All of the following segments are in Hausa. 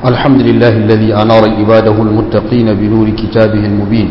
الحمد لله الذي أنار عباده المتقين بنور كتابه المبين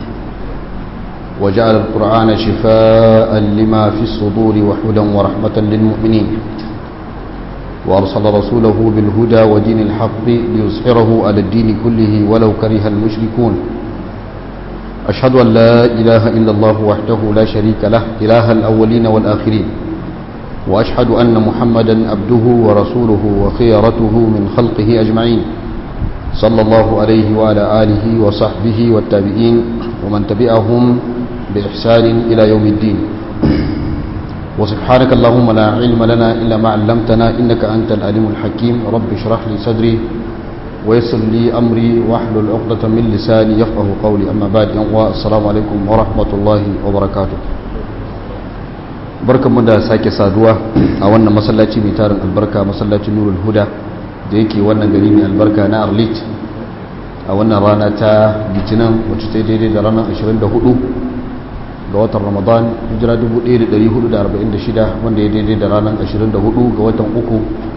وجعل القرآن شفاء لما في الصدور وحدا ورحمة للمؤمنين وأرسل رسوله بالهدى ودين الحق ليظهره على الدين كله ولو كره المشركون أشهد أن لا إله إلا الله وحده لا شريك له إله الأولين والآخرين وأشهد أن محمدا عبده ورسوله وخيرته من خلقه أجمعين صلى الله عليه وعلى آله وصحبه والتابعين ومن تبعهم بإحسان إلى يوم الدين وسبحانك اللهم لا علم لنا إلا ما علمتنا إنك أنت العليم الحكيم رب اشرح لي صدري ويسر لي أمري واحلل عقدة من لساني يفقه قولي أما بعد السلام عليكم ورحمة الله وبركاته barkanmu da sake saduwa a wannan masallaci mai tarin albarka masallacin nurul huda da yake wannan gari mai albarka na arlit a wannan rana ta litinin wacce ta daidai da ranar 24 ga watan ramadan hijira 1446 wanda ya daidai da ranar 24 ga watan uku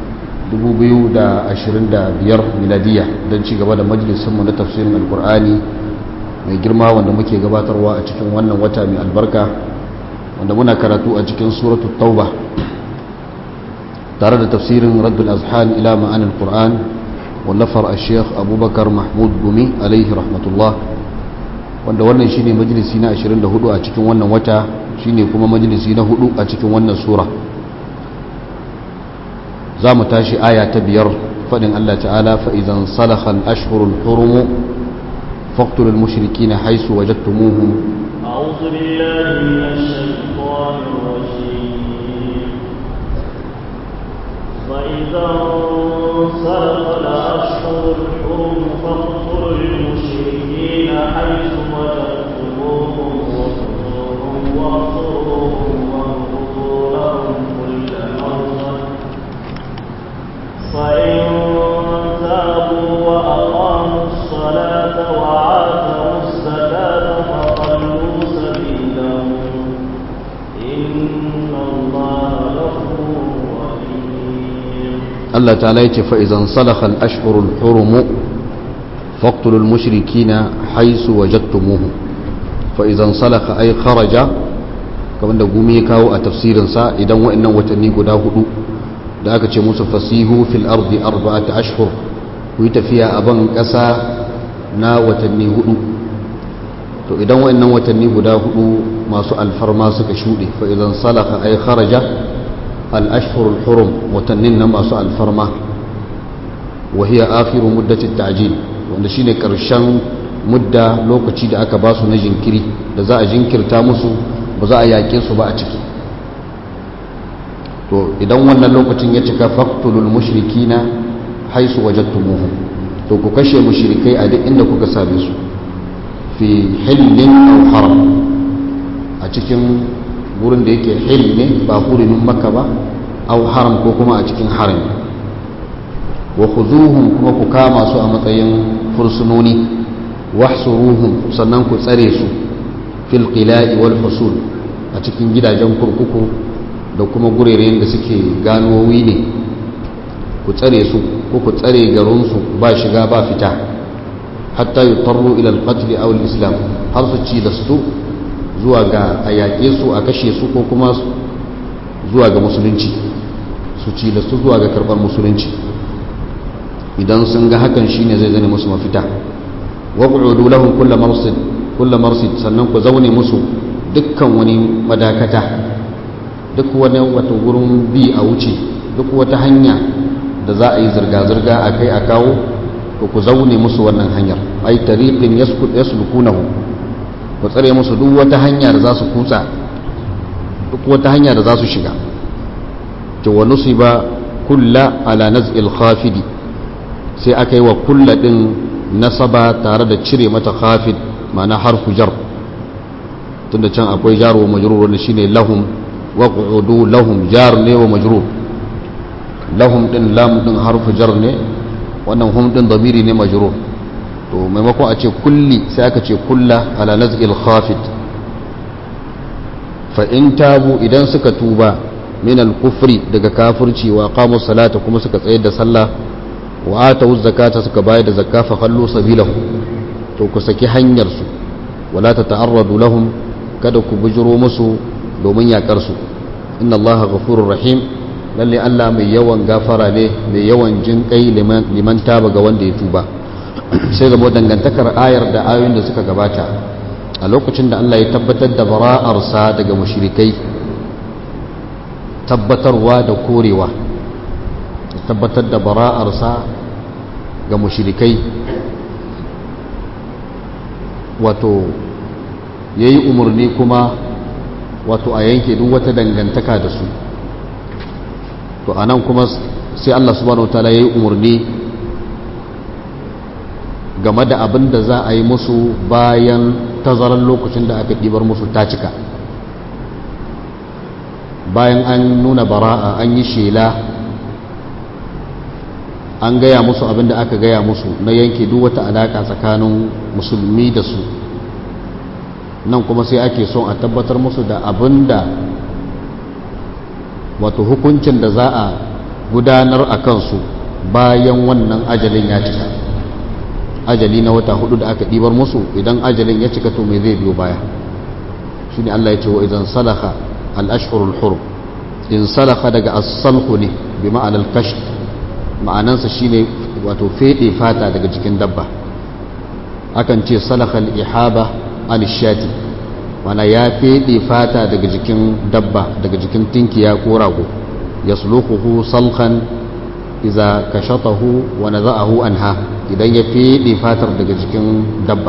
2025 miladiya don ci gaba da majalisunmu na tafsirin alkur'ani mai girma wanda muke gabatarwa a cikin wannan wata mai albarka wanda muna karatu a cikin suratu tauba tare da tafsirin raddul azhan ila ma'anin qur'an wallafar a sheikh abubakar mahmud gumi alaihi rahmatullah wanda wannan shine majalisi na 24 a cikin wannan wata shine kuma majalisi na hudu a cikin wannan sura za mu tashi aya ta biyar faɗin allah ta'ala fa'izan salakhan ashhurul hurumu faqtulul mushrikina haisu wajadtumuhum أعوذ بالله من الشيطان الرجيم فإذا انصرف الأشهر الحرم فاقتلوا المشركين حيث وجدتموهم وخذوهم واحصروهم واغفروا لهم كل مرة فإن تابوا وأقاموا الصلاة وآتوا الزكاة فخلوا سبيلهم إن الله غفور رحيم Allah ta'ala ya ce fa'izan salakal ashhurul hurumu faktulul mushrikina haisu wajattumuhu fa'izan salaka ai kharaja kamar da gumi ya kawo a tafsirinsa idan wa'annan watanni guda hudu da aka ce musu fasihu fil ardi arba'ata ashhur ku yi tafiya a ban ƙasa na watanni hudu to idan wa'annan watanni guda hudu masu alfarma suka shuɗe fa'izan salaka ai kharaja الأشهر الحرم وتنين ما سؤال فرما وهي آخر مدة التعجيل wanda shine karshen mudda lokaci da aka ba su na jinkiri da za a jinkirta musu ba za a yaƙe su ba a ciki to idan wannan lokacin ya cika faktulul mushrikina haisu wajadtumuhum to ku kashe mushrikai a duk inda kuka same su fi hillin aw haram a cikin wurin da yake hil ne ba hurumin maka ba au haram ko kuma a cikin haram wa khuzuhum kuma ku kama su a matsayin fursunoni wahsuruhum sannan ku tsare su fil qila'i wal husul a cikin gidajen kurkuku da kuma gureren da suke ganowi ne ku tsare su ko ku tsare garin su ba shiga ba fita hatta yutarru ila al-qatl aw al-islam har su ci da su zuwa ga a yaƙe su a kashe su ko kuma zuwa ga musulunci su ci da su zuwa ga karɓar musulunci idan sun ga hakan shine zai zane musu mafita wa qu'udu lahum kullu marsid kullu marsid sannan ku zaune musu dukkan wani madakata duk wani wata gurin bi a wuce duk wata hanya da za a yi zirga-zirga a kai a kawo to ku zaune musu wannan hanyar ai tariqin yaslukunahu ku tsare musu duk wata hanya da za su kutsa duk wata hanya da za su shiga to wa nusiba kulla ala naz'il khafidi sai aka yi wa kulla din nasaba tare da cire mata khafid ma'ana harfu jar tunda can akwai jar wa majrur wanda shine lahum wa qu'udu lahum jar ne wa majrur lahum din lam din harfu jar ne wannan hum din damiri ne majrur to maimakon a ce kulli sai aka ce kulla ala naz'il khafid fa in tabu idan suka tuba min al-kufri daga kafirci wa qamu salata kuma suka tsayar da sallah wa atu zakata suka bayar da zakka fa khallu sabilahu to ku saki hanyar su wala tata'arradu lahum kada ku bujuro musu domin yakar su inna allaha ghafurur rahim lalle Allah mai yawan gafara ne mai yawan jin kai liman taba ga wanda ya tuba sai zama dangantakar ayar da ayoyin da suka gabata a lokacin da Allah ya tabbatar da bara'arsa daga mushrikai tabbatarwa da korewa tabbatar da bara'arsa ga mushrikai wato ya yi umarni kuma wato a yanke duk wata dangantaka da su to a nan kuma sai Allah subhanahu ta'ala ya yi umarni game da abin da za a yi musu bayan tazarar lokacin da aka ɗibar musu ta cika bayan an nuna bara'a an yi shela an gaya musu abin da aka gaya musu na yanke duk wata alaƙa tsakanin musulmi da su nan kuma sai ake son a tabbatar musu da abin da wato hukuncin da za a gudanar a kansu bayan wannan ajalin ya cika ajali na wata hudu da aka ɗibar musu idan ajalin ya cika to mai zai biyo baya shi ne Allah ya ce wa idan salaka al'ashhurul hurum in salaka daga as-salhu ne bi ma'anar kasht ma'anansa shine wato fede fata daga jikin dabba akan ce salaka al-ihaba al-shati mana ya fede fata daga jikin dabba daga jikin tinkiya ko rago yasluquhu salkan iza kashatahu wa naza'ahu anha idan ya fede fatar daga jikin dabba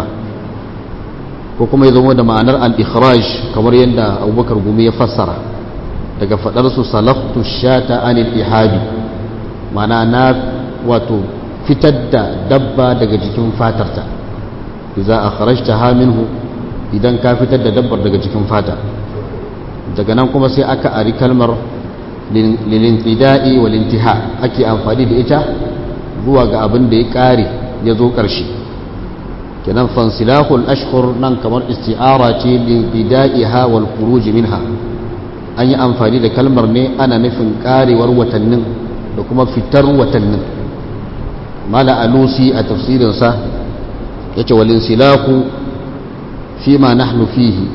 ko kuma ya zama da ma'anar al-ikhraj kamar yadda abubakar gumi ya fassara daga fadar su salaftu shata anil ihabi mana na wato fitar da dabba daga jikin fatarta iza akhrajtaha minhu idan ka fitar da dabbar daga jikin fata daga nan kuma sai aka ari kalmar lilintida'i wal intiha ake amfani da ita zuwa ga abin da ya kare ya zo ƙarshe kenan fansilahul ashhur nan kamar isti'ara ce lilintida'iha wal khuruj minha an yi amfani da kalmar ne ana nufin karewar watannin da kuma fitar watannin mala alusi a tafsirinsa yace wal insilahu fima nahnu fihi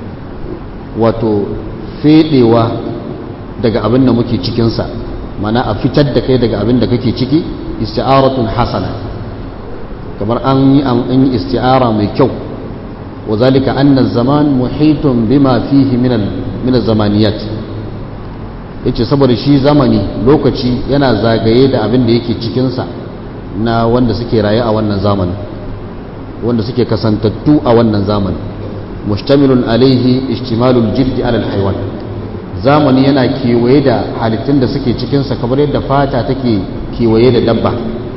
wato fedewa daga abin da muke cikinsa mana a fitar da kai daga abin da kake ciki isti'aratun hasana kamar an yi an yi isti'ara mai kyau wa zalika anna zaman muhitun bima fihi min min zamaniyat yace saboda shi zamani lokaci yana zagaye da abin da yake cikinsa na wanda suke raye a wannan zamanin wanda suke kasantattu a wannan zamanin mustamilun alaihi ishtimalul jildi alal haiwan zamani yana kewaye da halittun da suke cikinsa kamar yadda fata take kewaye da dabba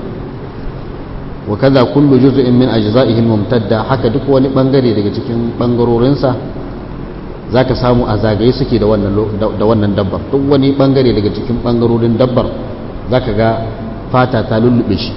wa kaza kullu juz'in min ajza'ihi mumtadda haka duk wani bangare daga cikin bangarorinsa zaka samu a zagaye suke da wannan da wannan dabbar duk wani bangare daga cikin bangarorin dabbar zaka ga fata ta lullube shi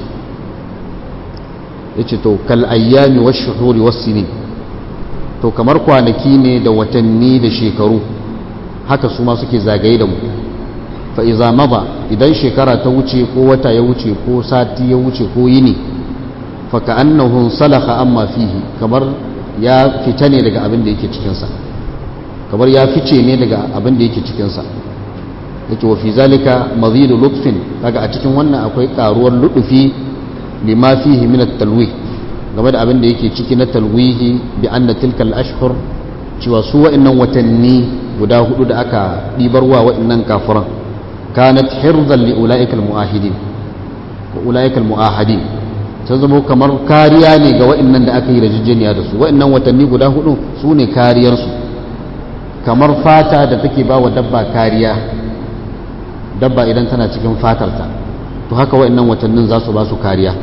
yace to kal ayyami wash shuhuri was sinin to kamar kwanaki ne da watanni da shekaru haka su ma suke zagaye da mu fa iza maba idan shekara ta wuce ko wata ya wuce ko sati ya wuce ko yini fa ka'annahu salaha amma fihi kamar ya fita ne daga abin da yake cikin sa kamar ya fice ne daga abin da yake cikin sa yake wa fi zalika mazidu lutfin kaga a cikin wannan akwai karuwar ludufi lima fihi min at-talwih game da abin da yake ciki na talwihi bi anna tilkal ashhur cewa su wa'annan watanni guda hudu da aka ɗibarwa wa'annan kafiran kanat hirzan li ula'ikal mu'ahidin wa ula'ikal mu'ahadin ta zama kamar kariya ne ga wa'annan da aka yi rajijeniya da su wa'annan watanni guda hudu su ne kariyarsu kamar fata da take ba wa dabba kariya dabba idan tana cikin fatarta to haka wa'annan watannin za su ba su kariya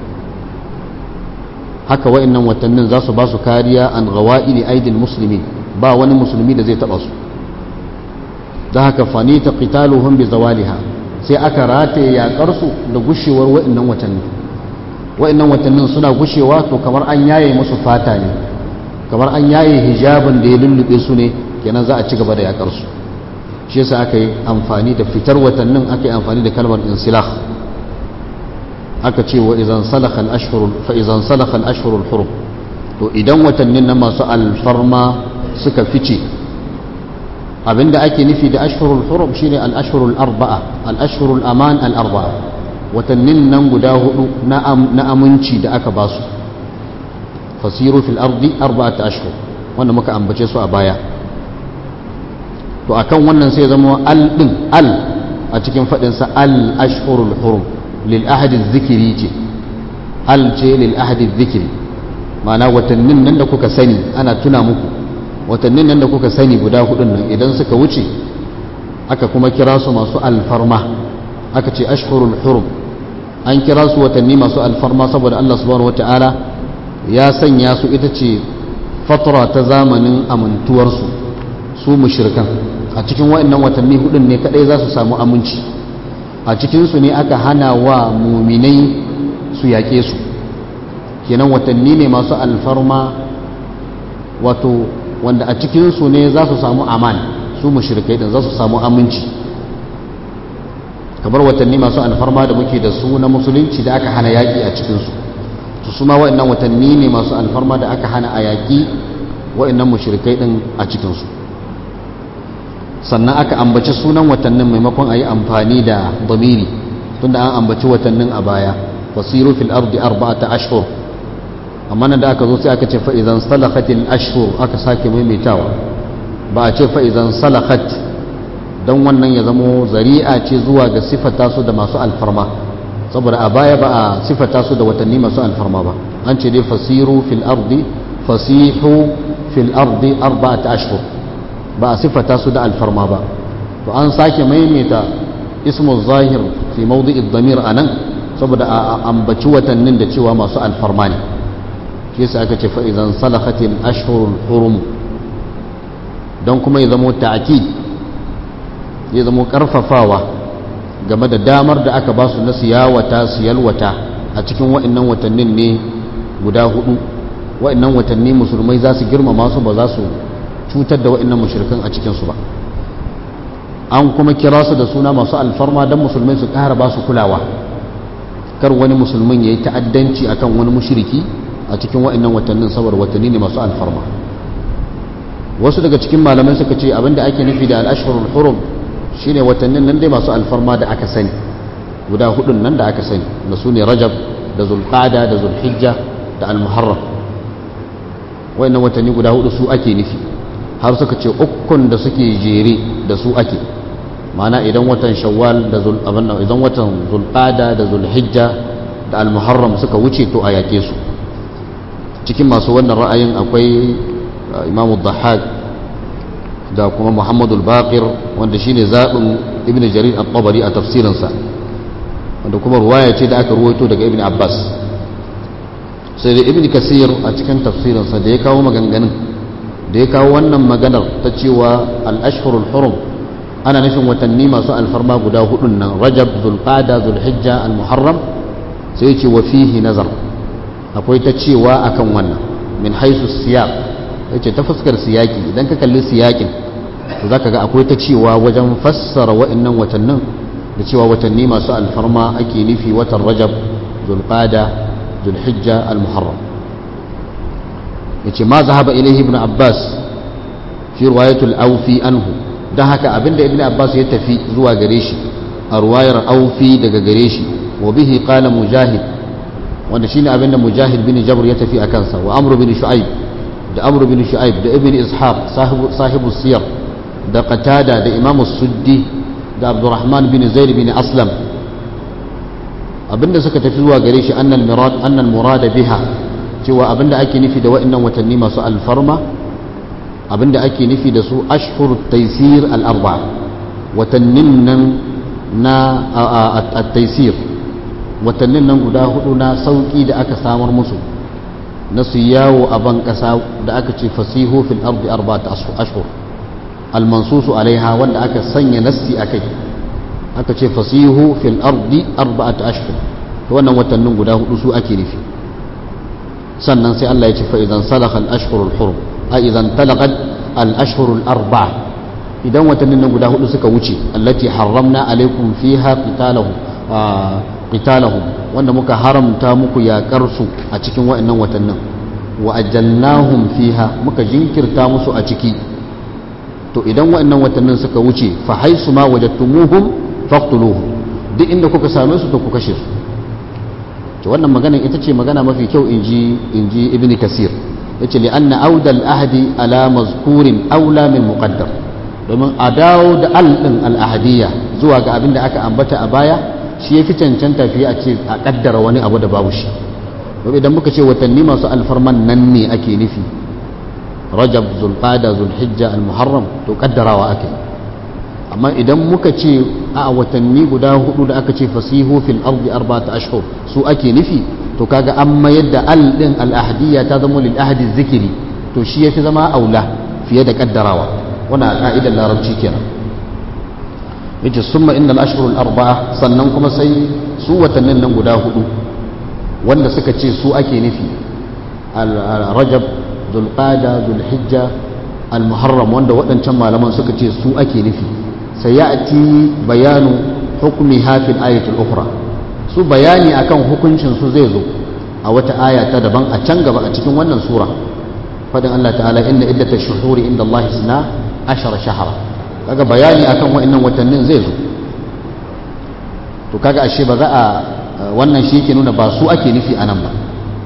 haka wa'annan watannin za su ba su kariya an gawa'ili aidil musulmi ba wani musulmi da zai taba su da haka fani ta qitaluhum bi zawaliha sai aka rataye yakar su da gushewar wa'annan watanni wa'annan watannin suna gushewa to kamar an yaye musu fata ne kamar an yaye hijabin da ya lullube su ne kenan za a ci gaba da yakar su shi yasa aka yi amfani da fitar watannin aka yi amfani da kalmar insilah aka ce wa idan salakha al-ashhur fa idan salakha al-ashhur al-hurum to idan watannin na masu alfarma suka fice abinda ake nufi da ashhurul hurum shine al-ashhurul arba'a al-ashhurul aman al-arba'a watannin nan guda hudu na aminci da aka basu fasiru fil ardi arba'ata ashhur wanda muka ambace su a baya to akan wannan sai zama al din al a cikin fadin sa al ashhurul hurum lil ahadi dhikri ce al ce lil ahadi dhikri ma'ana watannin nan da kuka sani ana tuna muku watannin nan da kuka sani guda hudun nan idan suka wuce aka kuma kira su masu alfarma aka ce ashhurul hurum an kira su watanni masu alfarma saboda Allah subhanahu wata'ala ya sanya su ita ce fatara ta zamanin amintuwarsu su mushrikan a cikin wa'annan watanni hudun ne kadai za su samu aminci a cikinsu ne aka hana wa muminai su yaƙe su kenan watanni ne masu alfarma wato wanda a cikinsu ne za su samu aman su mushrikai din za su samu aminci kamar watanni masu alfarma da muke da su na musulunci da aka hana yaƙi a cikinsu su suma waɗannan watanni ne masu alfarma da aka hana a yaƙi waɗannan mushrikai din a cikinsu sannan aka ambaci sunan watannin maimakon a yi amfani da damiri tunda an ambaci watannin a baya fasiru fil ardi arba'ata ashhur amma nan da aka zo sai aka ce fa'izan salakatil ashhur aka sake maimaitawa ba a ce fa'izan salakat don wannan ya zamo zari'a ce zuwa ga sifata su da masu alfarma saboda a baya ba a sifata su da watanni masu alfarma ba an ce dai fasiru fil ardi fasihu fil ardi arba'ata ashhur ba a sifata su da alfarma ba to an sake maimaita ismu zahir fi mawdi'id damir anan saboda a ambaci watannin da cewa masu alfarma ne shi yasa aka ce fa'izan salakatin ashhurul hurum don kuma ya zamo ta'akid ya zamo karfafawa game da damar da aka ba su na siyawata siyalwata a cikin wa'annan watannin ne guda hudu wa'annan watanni musulmai za su girmama su ba za su cutar da wa'annan mushrikan a cikinsu ba an kuma kira su da suna masu alfarma don musulmai su ƙara ba su kulawa kar wani musulmin ya yi ta'addanci akan wani mushriki a cikin wa'annan watannin saboda watanni ne masu alfarma wasu daga cikin malamai suka ce abinda ake nufi da al'ashhurul hurum shine watannin nan dai masu alfarma da aka sani guda hudun nan da aka sani da su ne rajab da zulqada da zulhijja da almuharram wa'annan watanni guda hudu su ake nufi har suka ce ukun da suke jere da su ake ma'ana idan watan shawwal da zul idan watan zulqada da zulhijja da almuharram suka wuce to a yake su cikin masu wannan ra'ayin akwai imamu dhahak da kuma muhammadul baqir wanda shine zaɓin ibn jarir al-tabari a tafsirinsa wanda kuma ruwaya ce da aka ruwaito daga ibn abbas sai da ibn kasir a cikin tafsirinsa da ya kawo maganganun da ya kawo wannan maganar ta cewa al-ashhurul hurum ana nufin watanni masu alfarma guda hudun nan rajab zulqada zulhijja al-muharram sai ya ce wa fihi nazar akwai ta cewa akan wannan min haisu siyaq yace ta fuskar siyaki idan ka kalli siyakin to zaka ga akwai ta cewa wajen fassara wa'annan watannin da cewa watanni masu alfarma ake nufi watan rajab zulqada zulhijja almuharram yace ma zahaba ilayhi ibn abbas fi riwayatul awfi anhu dan haka abinda ibn abbas ya tafi zuwa gare shi a ruwayar awfi daga gare shi wa bihi qala mujahid wanda shine abinda mujahid bin jabr ya tafi a kansa wa amru bin shu'aib da amru bin shu'aib da ibn ishaq sahibu sahibu siyar da qatada da imam suddi da abdurrahman bin zaid bin aslam abinda suka tafi zuwa gare shi annal murad annal murada biha cewa abinda ake nufi da wa'annan watanni masu alfarma abinda ake nufi da su ashhur taysir al arba watannin nan na at-taysir watannin nan guda hudu na sauki da aka samar musu na su yawo a ban kasa da aka ce fasihu fil ardi arba'at ashhur al mansusu alaiha wanda aka sanya nassi akai aka ce fasihu fil ardi arba'at ashhur to wannan watannin guda hudu su ake nufi sannan sai Allah ya ce fa idan salakha al ashhurul hurum a idan talaqat al ashhurul arba'a idan watannin nan guda hudu suka wuce allati harramna alaikum fiha qitalahum qitalahum wanda muka haramta muku yaƙar su a cikin waɗannan watannin wa ajjalnahum fiha muka jinkirta musu a ciki to idan waɗannan watannin suka wuce fa haisu ma wajadtumuhum faqtuluhum duk inda kuka same su to ku kashe su to wannan magana ita ce magana mafi kyau inji inji ibn kasir yace li anna audal ahdi ala mazkurin aula min muqaddar domin a dawo da al din al ahadiyya zuwa ga abin da aka ambata a baya shi yafi cancanta fiye a ce a kaddara wani abu da babu shi domin idan muka ce watanni masu alfarman nan ne ake nufi rajab zulqada zulhijja al muharram to kaddarawa ake amma idan muka ce a watanni guda hudu da aka ce fasihu fil ardi arba'ata ashhur su ake nufi to kaga an mayar da al din al ahdiyya ta zama lil ahdi zikiri to shi yafi zama aula fiye da kaddarawa wannan a ka'idar larabci kenan yace summa innal ashhur al arba'a sannan kuma sai su watannin nan guda hudu wanda suka ce su ake nufi al rajab dhulqada dhulhijja al muharram wanda waɗancan malaman suka ce su ake nufi sayati bayanu hukmi hafil ayatul ukhra su bayani akan hukuncin su zai zo a wata aya ta daban a can gaba a cikin wannan sura fadin Allah ta'ala inna iddatash shuhuri inda Allah isna ashara shahara kaga bayani akan wa'annan watannin zai zo to kaga ashe ba za a wannan shi yake nuna ba su ake nufi anan ba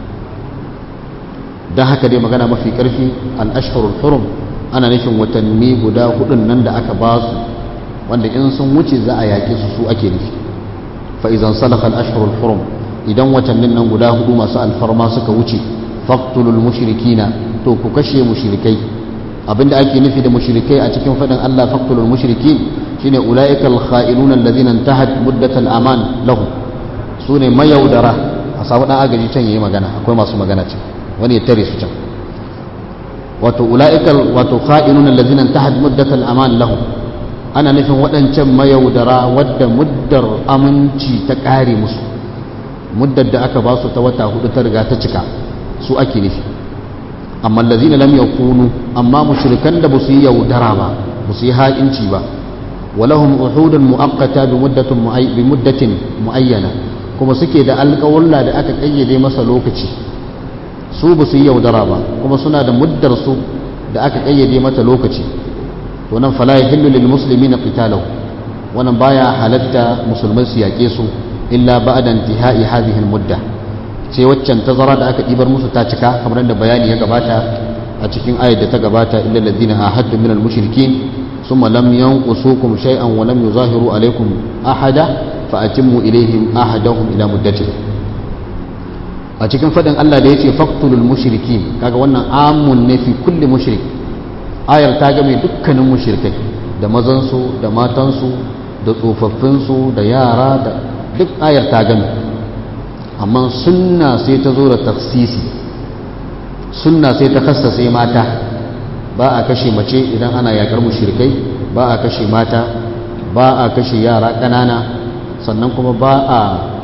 dan haka dai magana mafi karfi al-ashhurul hurum ana nufin watanni guda hudun nan da aka ba su wanda in sun wuce za a yaƙi su su ake nufi fa idan salakal ashhurul hurum idan watannin nan guda hudu masu alfarma suka wuce faqtulul mushrikina to ku kashe mushrikai abinda ake nufi da mushrikai a cikin fadin Allah faqtulul mushrikin shine ulaikal kha'iluna alladhina intahat muddatal aman lahum sune mayaudara a samu dan agaji can yayi magana akwai masu magana can wani ya tare su can wato ulaikal wato kha'iluna alladhina intahat muddatal aman lahum ana nufin waɗancan mayaudara wadda muddar aminci ta ƙare musu muddar da aka ba su ta wata hudu ta riga ta cika su ake nufi amma lazina lam yakunu amma mushrikan da ba su yi yaudara ba ba su yi ha'inci ba walahum uhudun mu'aqqata bi muddatin bi muddatin muayyana kuma suke da alƙawulla da aka kayyade masa lokaci su ba su yi yaudara ba kuma suna da muddar su da aka kayyade mata lokaci to nan fala yahillu lil muslimina qitaluhu wannan baya halatta musulmai su yaƙe su illa ba'da intihai hadhihi al mudda sai waccan tazara da aka ɗibar musu ta cika kamar da bayani ya gabata a cikin ayat da ta gabata illa alladhina ahadtu min al mushrikin thumma lam yanqusukum shay'an wa lam yuzahiru alaykum ahada fa atimmu ilayhim ahadahum ila muddatihim a cikin fadin Allah da yace faqtulul mushrikin kaga wannan amun ne fi kulli mushrik ayar ta game dukkanin mushrikai da mazansu da matansu da tsofaffinsu da yara da duk ayar ta game amma sunna sai ta zo da tafsisi sunna sai ta kassase mata ba a kashe mace idan ana yakar mushrikai ba a kashe mata ba a kashe yara ƙanana sannan kuma ba a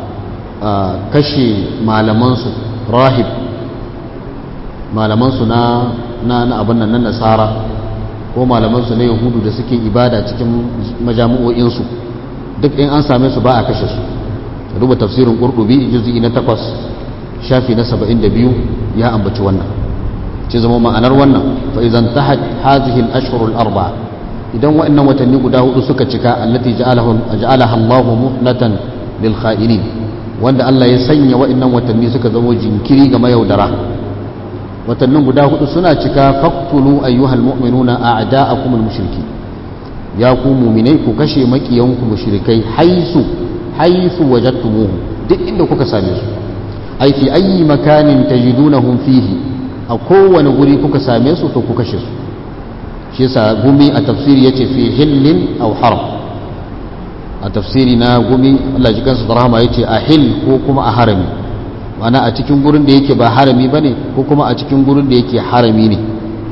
kashe malamansu rahib malamansu na na abin nan na nasara ko malamansu na yahudu da suke ibada cikin majami'o'insu duk in an same su ba a kashe su duba tafsirin qurtubi juz'i na 8 shafi na 72 ya ambaci wannan ce zama ma'anar wannan fa idan tahat hadhihi al-ashhur al-arba'a idan wa'annan watanni guda hudu suka cika allati ja'alaha ja'alaha Allahu muhlatan lil kha'inin wanda Allah ya sanya wa'annan watanni suka zama jinkiri ga mayaudara watannin guda hudu suna cika faqtulu ayyuhal mu'minuna a'da'akum al-mushriki ya ku mu'minai ku kashe makiyanku mushrikai haisu haisu wajadtumuhu duk inda kuka same su ai fi ayi makanin tajidunahum fihi a kowane guri kuka same su to ku kashe su shi yasa gumi a tafsiri yace fi hillin aw haram a tafsiri na gumi Allah ji kansa da rahama yace a hil ko kuma a harami ma'ana a cikin gurin da yake ba harami bane ko kuma a cikin gurin da yake harami ne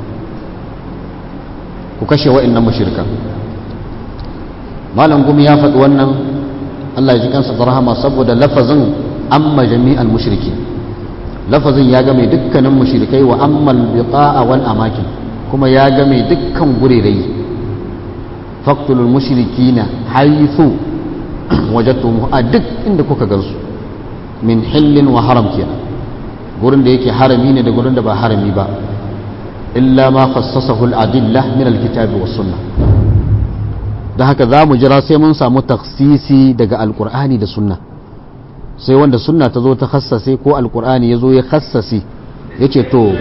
ku kashe wa'annan mushrikan malam gumi ya faɗi wannan Allah ya ji kansa da rahama saboda lafazin amma jami'al mushriki lafazin ya game dukkanin mushrikai wa ammal biqa'a wal amakin kuma ya game dukkan gurerai faqtulul mushrikina haythu wajadtum a duk inda kuka gansu min hillin wa haram kenan gurin da yake harami ne da gurin da ba harami ba illa ma khassasahu al-adillah min al-kitabi was sunnah da haka za mu jira sai mun samu taksisi daga alkur'ani da sunna sai wanda sunna ta zo ta khassase ko alkur'ani ya zo ya khassase ya ce to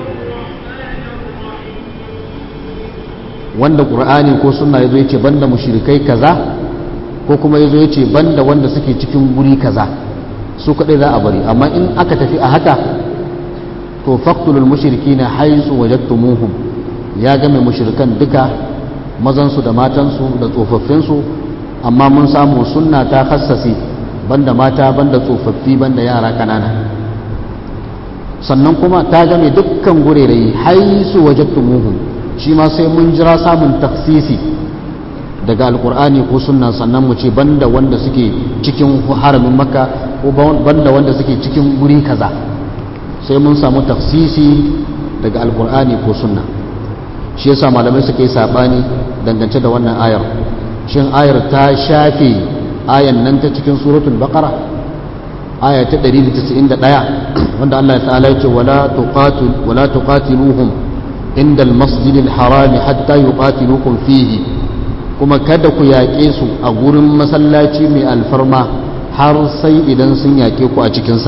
wanda ƙur'ani ko sunna ya zo ya ce banda mushrikai kaza ko kuma ya zo ya ce banda wanda suke cikin guri kaza su kaɗai za a bari amma in aka tafi a haka to faktulul mushriki na haisu wajattumuhum ya game mushrikan duka mazansu da matansu da tsofaffinsu amma mun samu sunna ta hassasi banda mata banda tsofaffi banda yara kanana sannan kuma ta game dukkan gurerai haisu wajattumuhum shi ma sai mun jira samun taksisi daga alkur'ani ko sunna sannan mu ce banda wanda suke cikin haramin makka ko banda wanda suke cikin guri kaza sai mun samu taksisi daga alkur'ani ko sunna shi yasa malamai suka yi sabani dangance da wannan ayar shin ayar ta shafe ayan nan ta cikin suratul baqara aya ta 191 wanda Allah ta'ala ya ce wala tuqatil wala tuqatiluhum inda al-masjid al-haram hatta yuqatilukum fihi kuma kada ku yaƙe su a gurin masallaci mai alfarma har sai idan sun yaƙe ku a cikinsa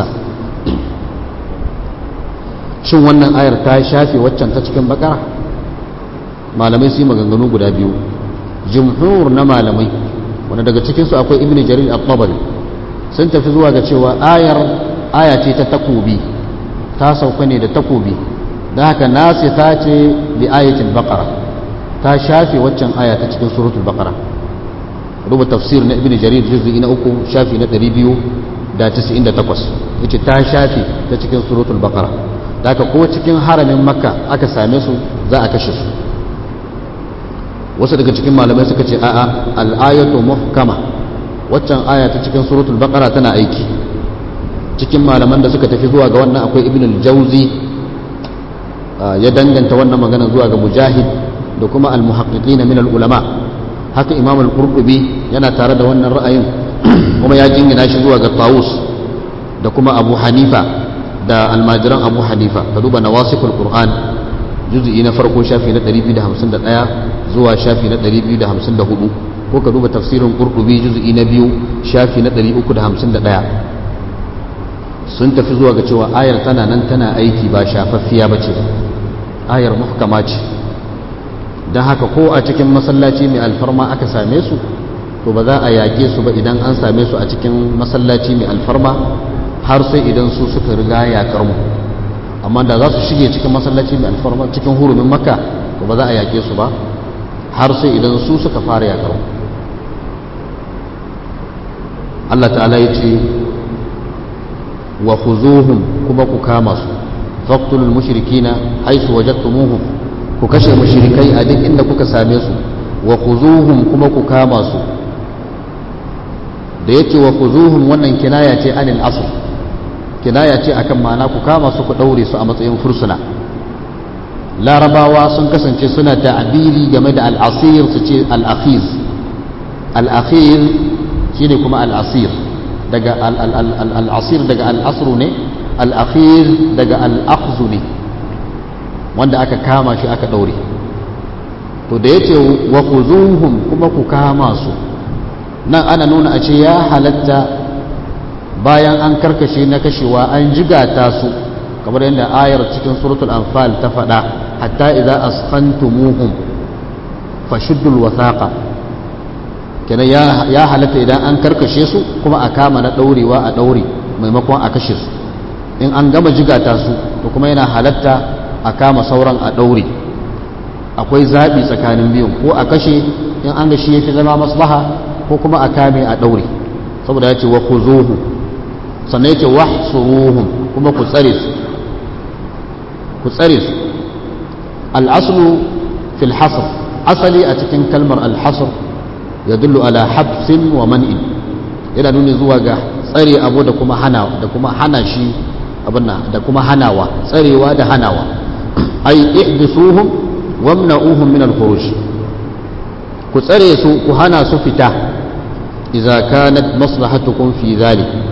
shin wannan ayar ta shafe waccan ta cikin bakara malamai su yi maganganu guda biyu jumhur na malamai wanda daga cikinsu akwai ibn jarir al-tabari sun tafi zuwa ga cewa ayar aya ce ta takobi ta sauka ne da takobi da haka nasita ce bi ayatul baqara ta shafe waccan aya ta cikin suratul baqara ruba tafsir na ibn jarir juz'i na uku shafi na 298 yace ta shafe ta cikin suratul baqara da haka ko cikin haramin makka aka same su za a kashe su wasu daga cikin malamai suka ce a'a al'ayatu muhkama waccan aya ta cikin suratul baqara tana aiki cikin malaman da suka tafi zuwa ga wannan akwai ibn al-jawzi ya danganta wannan magana zuwa ga mujahid da kuma al-muhaqqiqina min al-ulama haka imam al-qurtubi yana tare da wannan ra'ayin kuma ya jingina shi zuwa ga tawus da kuma abu hanifa da almajiran abu hanifa ka duba nawasiful qur'an juz'i na farko shafi na 251 zuwa shafi na 254 ko ka duba tafsirin qurtubi juz'i na biyu shafi na 351 sun tafi zuwa ga cewa ayar tana nan tana aiki ba shafaffiya bace ayar muhkama ce don haka ko a cikin masallaci mai alfarma aka same su to ba za a yaƙe su ba idan an same su a cikin masallaci mai alfarma har sai idan su suka riga yaƙar mu amma da za su shige cikin masallaci mai alfarma cikin hurumin makka to ba za a yaƙe su ba har sai idan su suka fara yaƙar mu Allah ta'ala ya ce wa khuzuhum kuma ku kama su faqtulul mushrikina haythu wajadtumuhum ku kashe mushrikai a duk inda kuka same su wa khuzuhum kuma ku kama su da yace wa khuzuhum wannan kinaya ce anil asl kinaya ce akan ma'ana ku kama su ku daure su a matsayin fursuna larabawa sun kasance suna ta'abiri game da al'asir su ce al'akhiz al'akhir shine kuma al'asir daga al'asir daga al'asru ne al'akhir daga al'akhzu ne wanda aka kama shi aka ɗaure to da ya ce wa kuzuhum kuma ku kama su nan ana nuna a ce ya halatta bayan an karkashe na kashewa an jigata su kamar yadda ayar cikin suratul anfal ta faɗa hatta idza askhantumuhum fashuddul wathaqa kenan ya halatta idan an karkashe su kuma a kama na ɗaurewa a ɗaure maimakon a kashe su in an gama jigata su to kuma yana halatta a kama sauran a ɗaure akwai zaɓi tsakanin biyun ko a kashe in an ga shi ya fi zama maslaha ko kuma a kame a ɗaure saboda ya ce wa ku zuhu sannan ya ce wa suruhun kuma ku tsare su ku tsare su al'aslu fil hasr asali a cikin kalmar al-hasr ya dullu ala habsin wa man'in yana nuni zuwa ga tsare abu da kuma hana da kuma hana shi abin da kuma hanawa tsarewa da hanawa ai ihbisuhum wamna'uhum min al-khuruj ku tsare su ku hana su fita idza kanat maslahatukum fi dhalik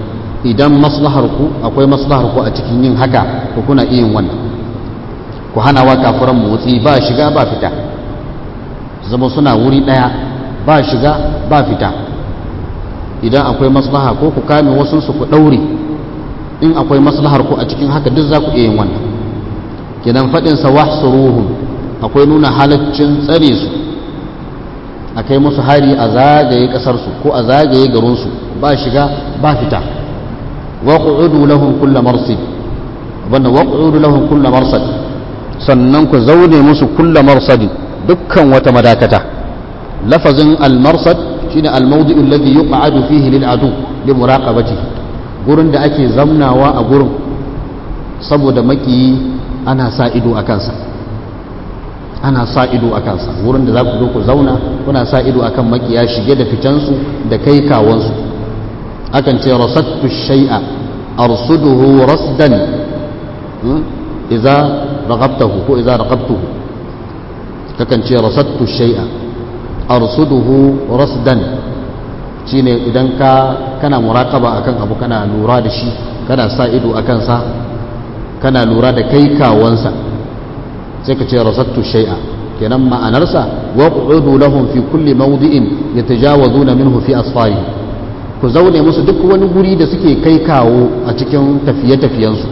idan maslahar ku akwai maslahar ku a cikin yin haka ku kuna iya yin wannan ku hana wa kafiran motsi ba shiga ba fita zama suna wuri daya ba shiga ba fita idan akwai maslaha ko ku kame wasu su ku daure in akwai maslahar ku a cikin haka duk za ku iya yin wannan kidan fadin sa wahsuruhum akwai nuna halaccin tsare su a kai musu hari a zagaye kasar su ko a zagaye garin su ba shiga ba fita waqudu lahum kull marsid abanda waqudu lahum kull marsad sannan ku zaune musu kull marsadin dukkan wata madakata lafazin al-marsad shine al-mawdi'u alladhi yuq'adu fihi lil adu li muraqabatihi gurin da ake zamnawa a gurin saboda makiyi ana sa ido a kansa ana sa ido a kansa wurin da za ku zo ku zauna kuna sa ido akan makiya shige da fitansu da kai kawansu akan ce rasattu shay'a arsuduhu rasdan idza raqabtahu ko idza raqabtuhu kakan ce rasattu shay'a arsuduhu rasdan shine idan ka kana muraqaba akan abu kana lura da shi kana sa ido akan sa kana lura da kai kawansa sai ka ce rasattu shay'a kenan ma'anarsa waqudu lahum fi kulli mawdi'in yatajawazuna minhu fi asfari ku zaune musu duk wani guri da suke kai kawo a cikin tafiye-tafiyensu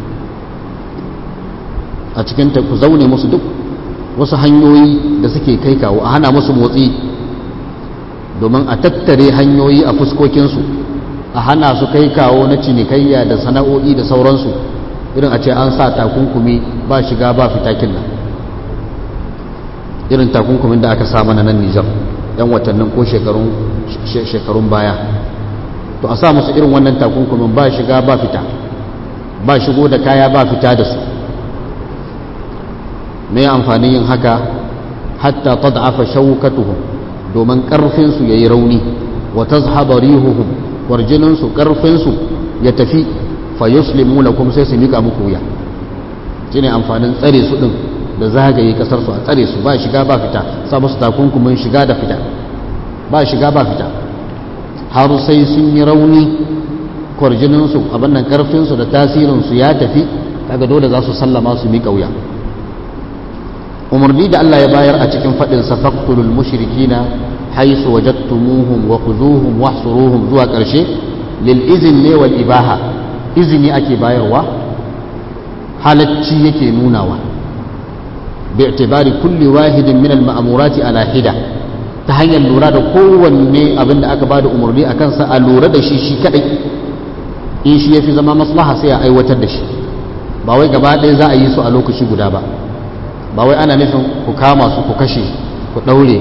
a cikin ku zaune musu duk wasu hanyoyi da suke kai kawo a hana musu motsi domin a tattare hanyoyi a fuskokinsu a hana su kai kawo na cinikayya da sana'o'i da sauransu irin a ce an sa takunkumi ba shiga ba fitakin nan irin takunkumin da aka sa mana nan nijar yan watannin ko shekarun baya to a sa musu irin wannan takunkumin ba shiga ba fita ba shigo da kaya ba fita da su mai amfanin yin haka hatta tad'afa shawkatuhum domin karfin su yayi rauni wa tazhaba rihuhum warjinin su karfin su ya tafi fa yuslimu lakum sai su mika muku wuya shine amfanin tsare su din da zagaye kasar su a tsare su ba shiga ba fita sa musu takunkumin shiga da fita ba shiga ba fita har sai sun yi rauni kwarjinin su abin nan karfin su da tasirin su ya tafi kaga dole za su sallama su mika wuya umarni da Allah ya bayar a cikin faɗin sa faqtulul mushrikina haisu wajadtumuhum wa khuzuhum wahsuruhum zuwa ƙarshe lil izin ne wal ibaha izini ake bayarwa halacci yake nunawa bi i'tibari kulli wahidin min al ma'murati ala hida ta hanyar lura da kowanne abin da aka bada umarni a kansa a lura da shi shi kadai in shi yafi zama maslaha sai a aiwatar da shi ba wai gaba ɗaya za a yi su a lokaci guda ba ba wai ana nufin ku kama su ku kashe ku ɗaure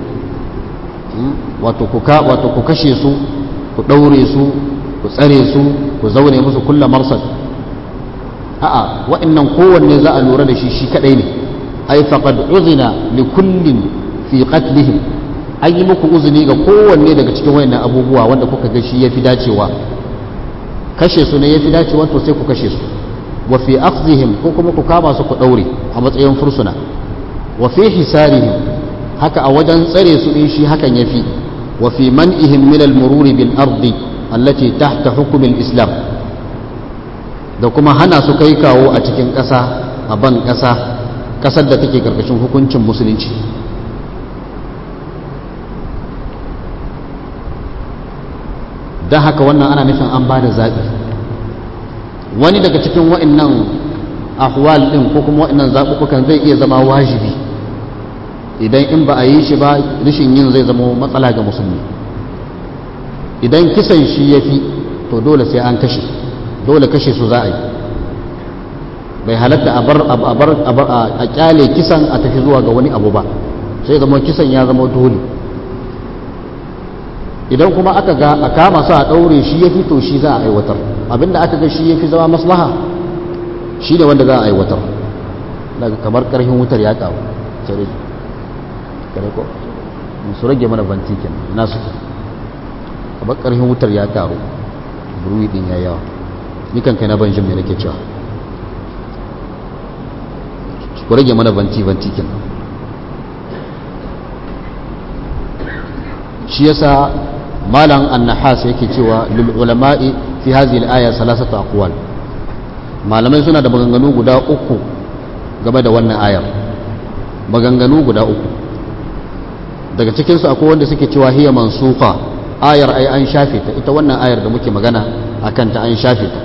wato ku kashe su ku ɗaure su ku tsare su ku zaune musu kulla marsad a'a wa'annan kowanne za a lura da shi shi kadai ne ai faqad uzina li kullin fi qatlihim an yi muku uzuni ga kowanne daga cikin wayannan abubuwa wanda kuka ga shi yafi dacewa kashe su ne yafi dacewa to sai ku kashe su wa fi akhdhihim ko kuma ku kama su ku daure a matsayin fursuna wa fi hisarihim haka a wajen tsare su din shi hakan yafi wa fi man'ihim min al-murur bil ardi allati tahta hukm al-islam da kuma hana su kai kawo a cikin ƙasa a ban ƙasa ƙasar da take karkashin hukuncin musulunci don haka wannan ana nufin an ba da zaɓi wani daga cikin wa'annan ahwal din ko kuma wa'annan zaɓuɓɓukan zai iya zama wajibi idan in ba a yi shi ba rishin yin zai zama matsala ga musulmi idan kisan shi ya fi to dole sai an kashe dole kashe su za a yi bai halatta a bar a kyale kisan a tafi zuwa ga wani abu ba sai zama kisan ya zama dole idan kuma aka ga a kama su a ɗaure shi ya fi to shi za a aiwatar abinda aka ga shi ya fi zama maslaha shi ne wanda za a aiwatar daga kamar ƙarfin wutar ya ƙaru cire kare ko su rage mana bantikin na su kamar ƙarfin wutar ya ƙaru ruwi ɗin ya yawa ni kan kai na ban jin me nake cewa ku rage mana banti bantikin shi yasa malam annahas yake cewa lil ulama'i fi hadhihi al-aya salasatu aqwal malamai suna da maganganu guda uku game da wannan ayar maganganu guda uku daga cikin su akwai wanda suke cewa hiya mansuqa ayar ai an shafe ta ita wannan ayar da muke magana akan ta an shafe ta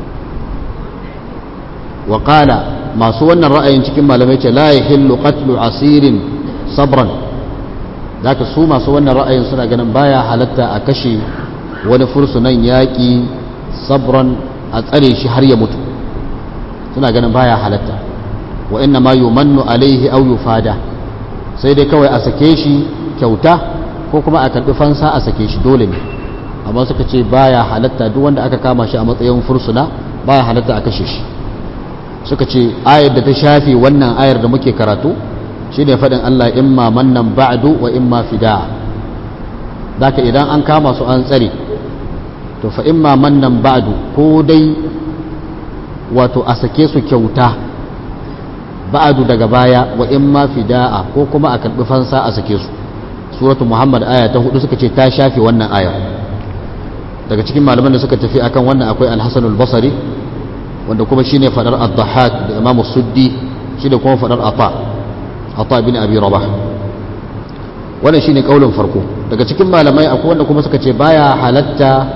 wa qala masu wannan ra'ayin cikin malamai ce la yahillu qatlu asirin sabran zaka su masu wannan ra'ayin suna ganin baya halatta a kashe wani fursunan yaƙi sabran a tsare shi har ya mutu suna ganin baya halatta wa inna ma yumannu alaihi aw yufada sai dai kawai a sake shi kyauta ko kuma a karbi fansa a sake shi dole ne amma suka ce baya halatta duk wanda aka kama shi a matsayin fursuna baya halatta a kashe shi suka ce ayar da ta shafe wannan ayar da muke karatu shine faɗin Allah imma mannan ba'du wa imma fida'a zaka idan an kama su an tsare to fa imma mannan ba'du ko dai wato a sake su kyauta ba'du daga baya wa imma fida'a ko kuma a karbi fansa a sake su suratu muhammad aya ta hudu suka ce ta shafe wannan ayar daga cikin malaman da suka tafi akan wannan akwai al-hasan al-basri wanda kuma shine fadar ad-dhahhak da imam suddi shi da kuma fadar ata ata bin abi rabah wannan shine kaulin farko daga cikin malamai akwai wanda kuma suka ce baya halatta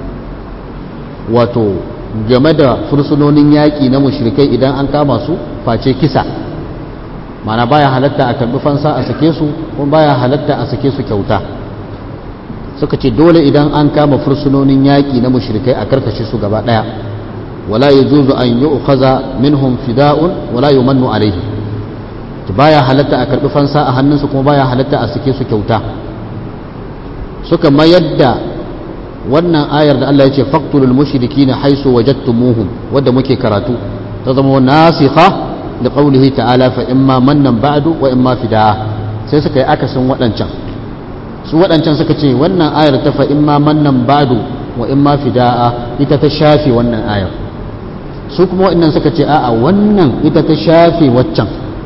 wato game da fursunonin yaƙi na mushrikai idan an kama su face kisa mana baya halatta a karbi fansa a sake su kuma baya halatta a sake su kyauta suka ce dole idan an kama fursunonin yaƙi na mushrikai a karkashe su gaba ɗaya wala yajuzu an yu'khaza minhum fida'un wala yumannu alaihi baya halatta a karbi fansa a hannunsu kuma baya halatta a sake su kyauta suka mayar da wannan ayar da Allah ya ce faqtulul mushrikina haisu wajadtumuhum wadda muke karatu ta zama nasikha da qawlihi ta'ala fa imma mannan ba'du wa imma fidaa sai suka yi akasin waɗancan su waɗancan suka ce wannan ayar ta fa imma mannan ba'du wa imma fidaa ita ta shafe wannan ayar su kuma waɗannan suka ce a'a wannan ita ta shafe waccan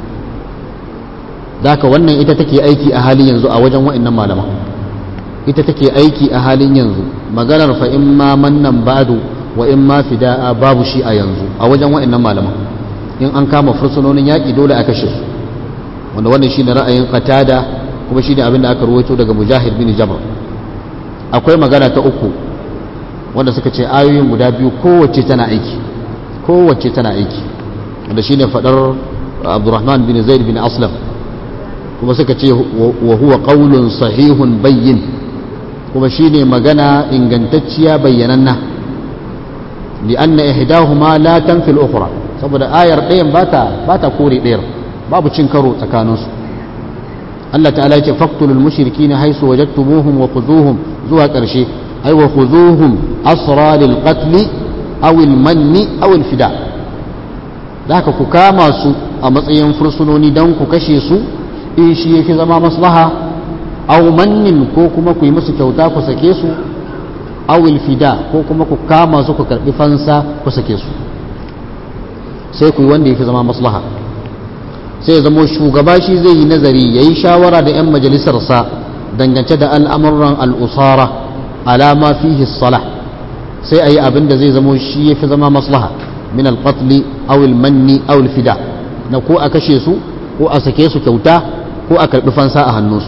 daka wannan ita take aiki a halin yanzu a wajen waɗannan malaman ita take aiki a halin yanzu maganar fa in ma mannan ba'du wa in ma fida'a babu shi a yanzu a wajen wa'annan malaman in an kama fursunonin yaƙi dole a kashe su wanda wannan shine ra'ayin qatada kuma shine abin da aka rawaito daga mujahid bin jabr akwai magana ta uku wanda suka ce ayoyin guda biyu kowace tana aiki kowace tana aiki wanda shine fadar abdurrahman bin zaid bin aslam kuma suka ce wa huwa qaulun sahihun bayyin kuma shine magana ingantacciya bayyananna li'anna ihdahuma la tanfi al-ukhra saboda ayar ɗayan bata bata kore ɗayar babu cin karo tsakanin su Allah ta'ala yace faqtulul mushrikeena haythu wajadtumuhum wa khuzuhum zuwa ƙarshe ay wa khuzuhum asra lil qatl aw al manni aw al fida haka ku kama su a matsayin fursunoni dan ku kashe su in shi yake zama maslaha aw mannin ko kuma ku yi musu kyauta ku sake su awil fida ko kuma ku kama su ku karbi fansa ku sake su sai ku yi wanda yafi zama maslaha sai ya zamo shugaba shi zai yi nazari yayi shawara da yan majalisarsa dangance da al'amuran al'usara alama fihi salah sai a yi abin da zai zamo shi yafi zama maslaha min al-qatl aw al-manni aw al-fida na ko a kashe su ko a sake su kyauta ko a karbi fansa a hannunsu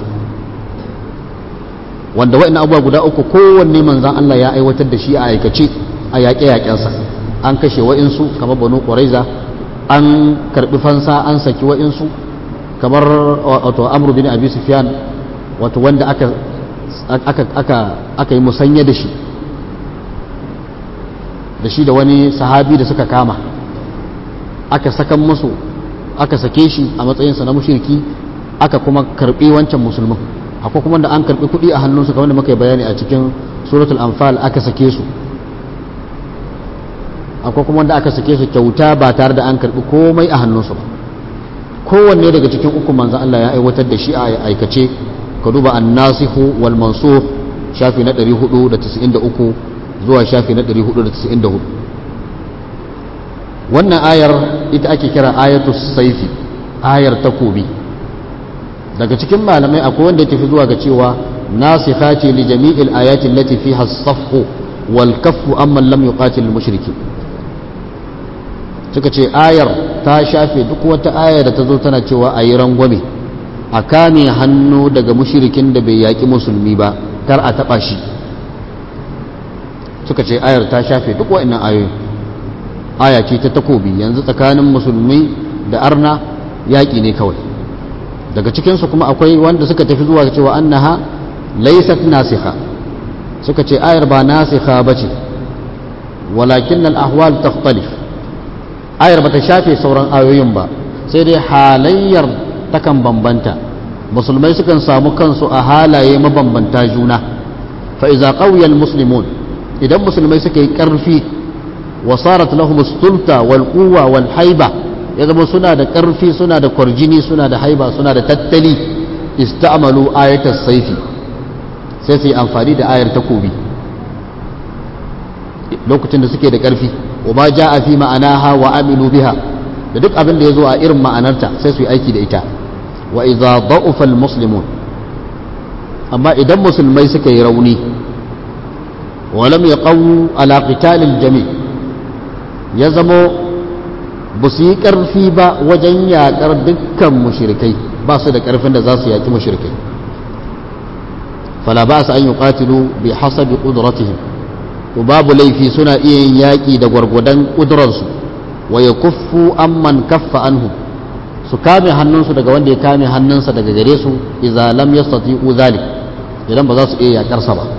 wanda wa'in abubuwa guda uku kowanne manzan Allah ya aiwatar da shi a aikace a yaƙe-yaƙensa an kashe wa'insu kamar banu ƙwaraiza an karɓi fansa an saki wa'insu kamar wato amru bin abi sufyan wato wanda aka aka aka aka yi musanya da shi da shi da wani sahabi da suka kama aka sakan musu aka sake shi a matsayinsa na mushriki aka kuma karɓi wancan musulmin akwai kuma da an karbi kuɗi a hannunsu kamar da muka yi bayani a cikin suratul anfal aka sake su akwai kuma da aka sake su kyauta ba tare da an karbi komai a hannunsu ba kowanne daga cikin uku manzan Allah ya aiwatar da shi a aikace ka duba an-nasihu wal mansukh shafi na 493 zuwa shafi na 494 wannan ayar ita ake kira ayatus saifi ayar takobi daga cikin malamai akwai wanda ya tafi zuwa ga cewa nasikha ce li jami'il ayatin lati fiha as-safhu wal kaffu amman lam yuqatil al mushriki suka ce ayar ta shafe duk wata aya da ta zo tana cewa a yi rangwame a kame hannu daga mushrikin da bai yaƙi musulmi ba kar a taɓa shi suka ce ayar ta shafe duk wa'annan ayoyi aya ce ta takobi yanzu tsakanin musulmi da arna yaƙi ne kawai daga cikinsu kuma akwai wanda suka tafi zuwa cewa annaha laysat nasikha suka ce ayar ba nasikha bace walakin al-ahwal takhtalif ayar bata shafe sauran ayoyin ba sai dai halayyar takan bambanta musulmai sukan samu kansu a halaye mabambanta juna fa iza qawiya al-muslimun idan musulmai suka yi karfi wa sarat lahum sulta wal quwwa wal haiba ya zama suna da ƙarfi suna da kwarjini suna da haiba suna da tattali ista'malu ayatas saifi sai su yi amfani da ayar takobi lokacin da suke da ƙarfi wa ma ja'a fi ma'anaha wa aminu biha da duk abin da ya zo a irin ma'anarta sai su yi aiki da ita wa idza da'ufa muslimun amma idan musulmai suka yi rauni wa lam yaqaw ala qitalil jami' ya zamo ba su yi ƙarfi ba wajen yaƙar dukkan mushrikai ba su da ƙarfin da za su yaƙi mushrikai fala ba su an yi ƙatilu bi hasabi ƙudratihim to babu laifi suna iya yin yaƙi da gwargwadon ƙudurarsu wa ya kuffu amman kaffa anhu su kame hannunsu daga wanda ya kame hannunsa daga gare su idza lam yastati'u zalik idan ba za su iya yaƙarsa ba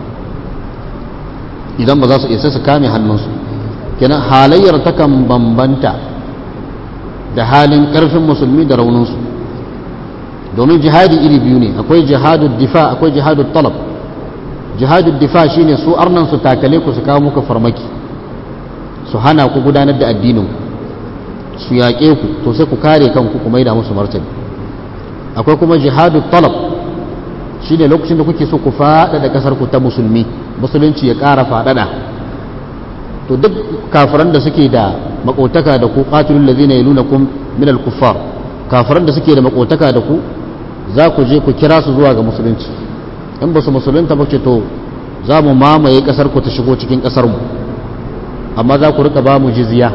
idan ba za su iya sai su kame hannunsu kenan halayyar takan bambanta da halin ƙarfin musulmi da rauninsu domin jihadi iri biyu ne akwai jihadu difa akwai jihadu talab jihadu difa shine su arnan su takale ku su kawo muku farmaki su hana ku gudanar da addinin su yaƙe ku to sai ku kare kanku ku maida musu martani akwai kuma jihadu talab shine lokacin da kuke so ku faɗaɗa ƙasar ku ta musulmi musulunci ya ƙara faɗaɗa to duk kafiran da suke da makotaka da ku qatilul ladina yalunakum min al-kuffar kafiran da suke da makotaka da ku za ku je ku kira su zuwa ga musulunci in ba su musulunta ba ce to za mu mamaye kasar ku ta shigo cikin kasar mu amma za ku rika ba mu jizya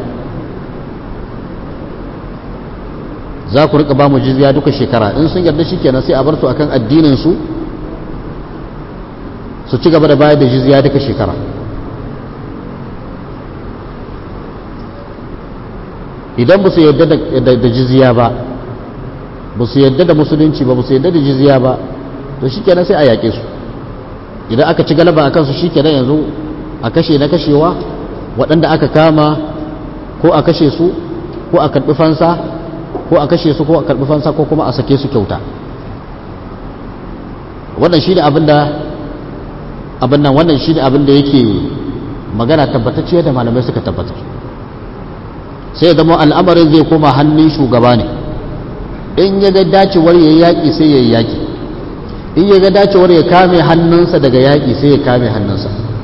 za ku rika ba mu jizya duka shekara in sun yarda shikenan sai a bar su akan addinin su su ci gaba da bayar da jizya duka shekara idan ba su yadda da jizya ba ba su yadda da musulunci ba ba su yadda da jizya ba to shikenan sai a yaƙe su idan aka ci galaba a kansu shikenan yanzu a kashe na kashewa waɗanda aka kama ko a kashe su ko a karɓi fansa ko a kashe su ko a karɓi fansa ko kuma a sake su kyauta wannan shi ne abin da abin nan wannan shi ne abin da yake magana tabbatacciya da malamai suka tabbatar sai zama al'amarin zai koma hannun shugaba ne in ya ga dacewar ya yaƙi sai ya yaƙi in ya ga dacewar ya kame hannunsa daga yaƙi sai ya kame hannunsa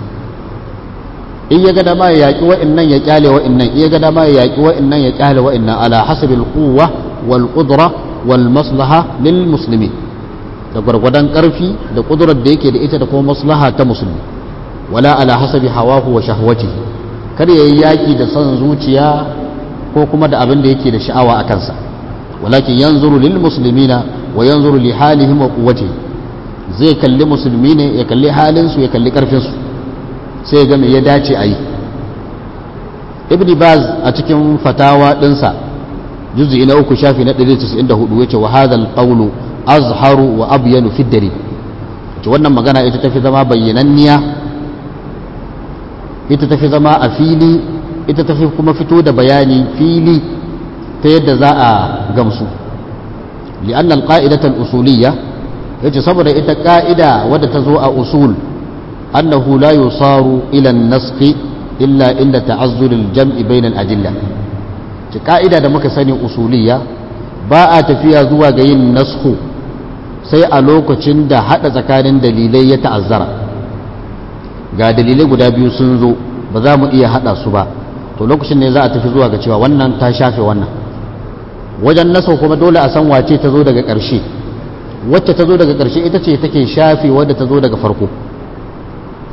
in ya ga dama ya yaƙi wa'innan ya ƙyale wa'innan in ya ga dama ya yaƙi wa'innan ya ƙyale wa'innan ala hasabil quwwa wal qudra wal maslaha lil muslimin da gwargwadon ƙarfi da ƙudurar da yake da ita da kuma maslaha ta musulmi wala ala hasabi hawahu wa shahwatihi kar ya yi yaƙi da son zuciya ko kuma da abin da yake da sha'awa a kansa walakin yanzuru lil muslimina wa yanzuru li halihim wa quwwati zai kalli musulmi ne ya kalli halin su ya kalli karfin su sai ga me ya dace a yi ibn baz a cikin fatawa dinsa juz'i na uku shafi na 194 yace wa hadha al azharu wa abyanu fi dalil to wannan magana ita tafi zama bayyananniya ita tafi zama a fili ita tafi kuma fito da bayani fili ta yadda za a gamsu li'anna al-qa'idata al-usuliyya yace saboda ita ka'ida wadda ta zo a usul annahu la yusaru ila an-nasq illa inda ta'azzur al-jam'i bayna al-adilla ce ka'ida da muka sani usuliyya ba a tafiya zuwa ga yin nasku sai a lokacin da hada tsakanin dalilai ya ta'azzara ga dalilai guda biyu sun zo ba za mu iya hada su ba to lokacin ne za a tafi zuwa ga cewa wannan ta shafe wannan wajen nasa kuma dole a san wace ta zo daga ƙarshe wacce ta zo daga ƙarshe ita ce take shafe wadda ta zo daga farko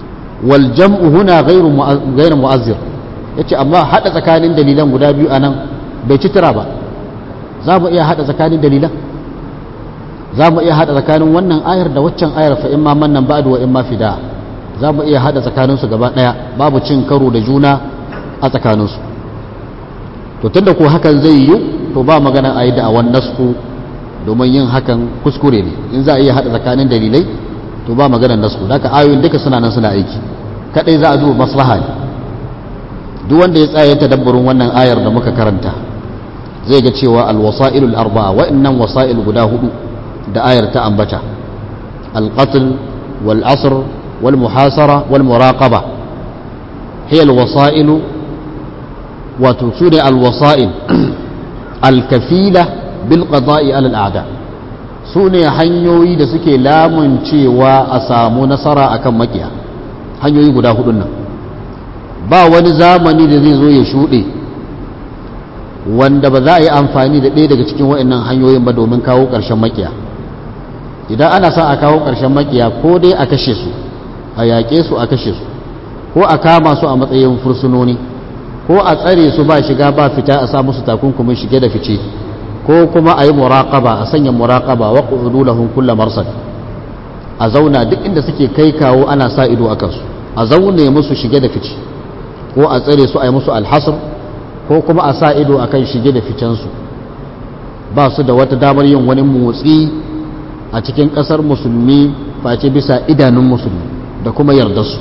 wal jam'u huna ghairu ghairu mu'azzir yace amma hada tsakanin dalilan guda biyu anan bai ci tira ba za mu iya hada tsakanin dalilan za mu iya hada tsakanin wannan ayar da waccan ayar fa imma mannan ba'du wa imma fida za mu iya hada tsakanin su gaba daya babu cin karo da juna a tsakanin su to tunda ko hakan zai yi to ba magana ayi da awan nasku domin yin hakan kuskure ne in za a iya hada tsakanin dalilai to ba maganar nasku da ayoyin duka suna nan suna aiki kadai za a duba maslaha ne duk wanda ya tsaya tadabburin wannan ayar da muka karanta zai ga cewa alwasa'ilul arba'a wa'annan wasa'il guda hudu da ayar ta ambata alqatl wal asr wal muhasara wal muraqaba hiya alwasa'il wato sune alwasa'il alkafila bil qada'i ala al'ada sune hanyoyi da suke lamun cewa a samu nasara akan makiya hanyoyi guda hudun nan ba wani zamani da zai zo ya shuɗe wanda ba za a yi amfani da ɗaya daga cikin waɗannan hanyoyin ba domin kawo ƙarshen makiya idan ana son a kawo ƙarshen makiya ko dai a kashe su a yaƙe su a kashe su ko a kama su a matsayin fursunoni ko a tsare su ba shiga ba fita a sa musu takunkumin shige da fice ko kuma a yi muraƙaba a sanya muraƙaba wa ƙudu lahum kulla marsad a zauna duk inda suke kai kawo ana sa ido a kansu a zaune musu shige da fice ko a tsare su a yi musu alhasar ko kuma a sa ido a kan shige da ficensu ba su da wata damar yin wani motsi a cikin ƙasar musulmi face bisa idanun musulmi da kuma yardarsu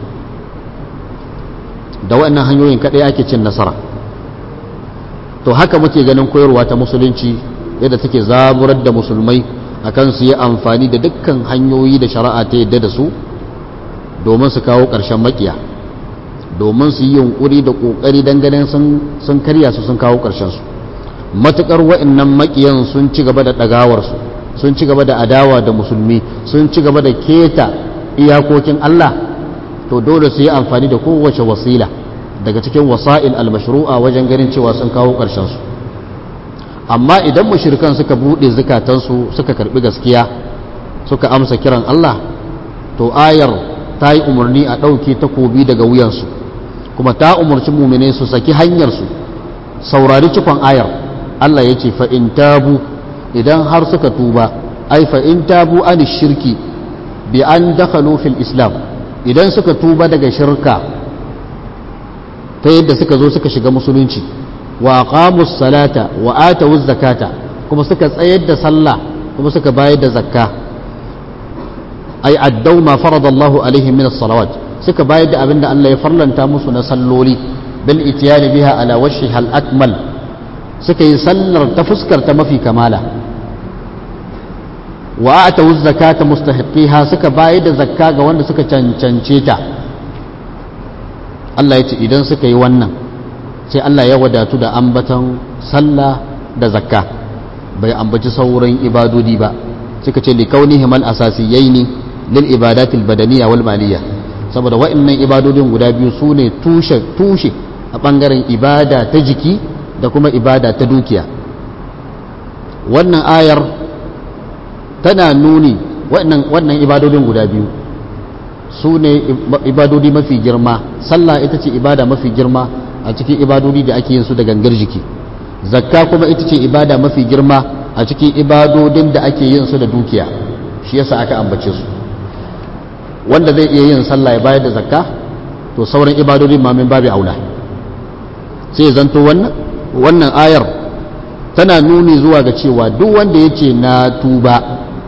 da waɗannan hanyoyin kaɗai ake cin nasara to haka muke ganin koyarwa ta musulunci yadda take zaburar da musulmai akan su yi amfani da dukkan hanyoyi da shari'a ta yadda da su domin su kawo ƙarshen makiya domin su yi yunkuri da ƙoƙari ganin sun karya su sun kawo ƙarshensu matuƙar wa'annan makiyan sun ci gaba da ɗagawarsu sun ci gaba da adawa da musulmi sun ci gaba da keta iyakokin Allah to dole su yi amfani da kowace wasila daga cikin wasa'il almashru'a wajen ganin cewa sun kawo ƙarshensu amma idan mushrikan suka buɗe zukatansu suka karɓi gaskiya suka amsa kiran Allah to ayar ta yi umarni a ɗauke takobi daga wuyansu kuma ta umarci mumine su saki hanyarsu saurari cikon ayar Allah ya ce fa'in tabu idan har suka tuba ai fa'in tabu an shirki bi an dakhalu fil islam idan suka tuba daga shirka ta yadda suka zo suka shiga musulunci wa aqamus salata wa atawuz zakata kuma suka tsayar da sallah kuma suka bayar da zakka ai addau ma faradallahu alaihim min as-salawat suka bayar da abin da Allah ya farlanta musu na salloli bil itiyani biha ala wajhi hal akmal suka yi sallar ta fuskar ta mafi kamala wa atawu zakata mustahiqiha suka bayar da zakka ga wanda suka cancance ta Allah ya ce idan suka yi wannan sai Allah ya wadatu da ambatan sallah da zakka bai ambaci sauran ibadodi ba suka ce likaunihim al-asasiyaini lil ibadatil badaniya wal maliyya saboda wa'annan ibadodin guda biyu su ne tushe tushe a ɓangaren ibada ta jiki da kuma ibada ta dukiya wannan ayar tana nuni wannan ibadodin guda biyu su ne ibadodi mafi girma sallah ita ce ibada mafi girma a cikin ibadodi da ake yin su da gangar jiki zakka kuma ita ce ibada mafi girma a cikin ibadodin da ake yin su da dukiya shi yasa aka ambace su wanda zai iya yin sallah ya bayar da zakka to sauran ibadodin ma min babu aula sai zanto wannan wannan ayar tana nuni zuwa ga cewa duk wanda yake na tuba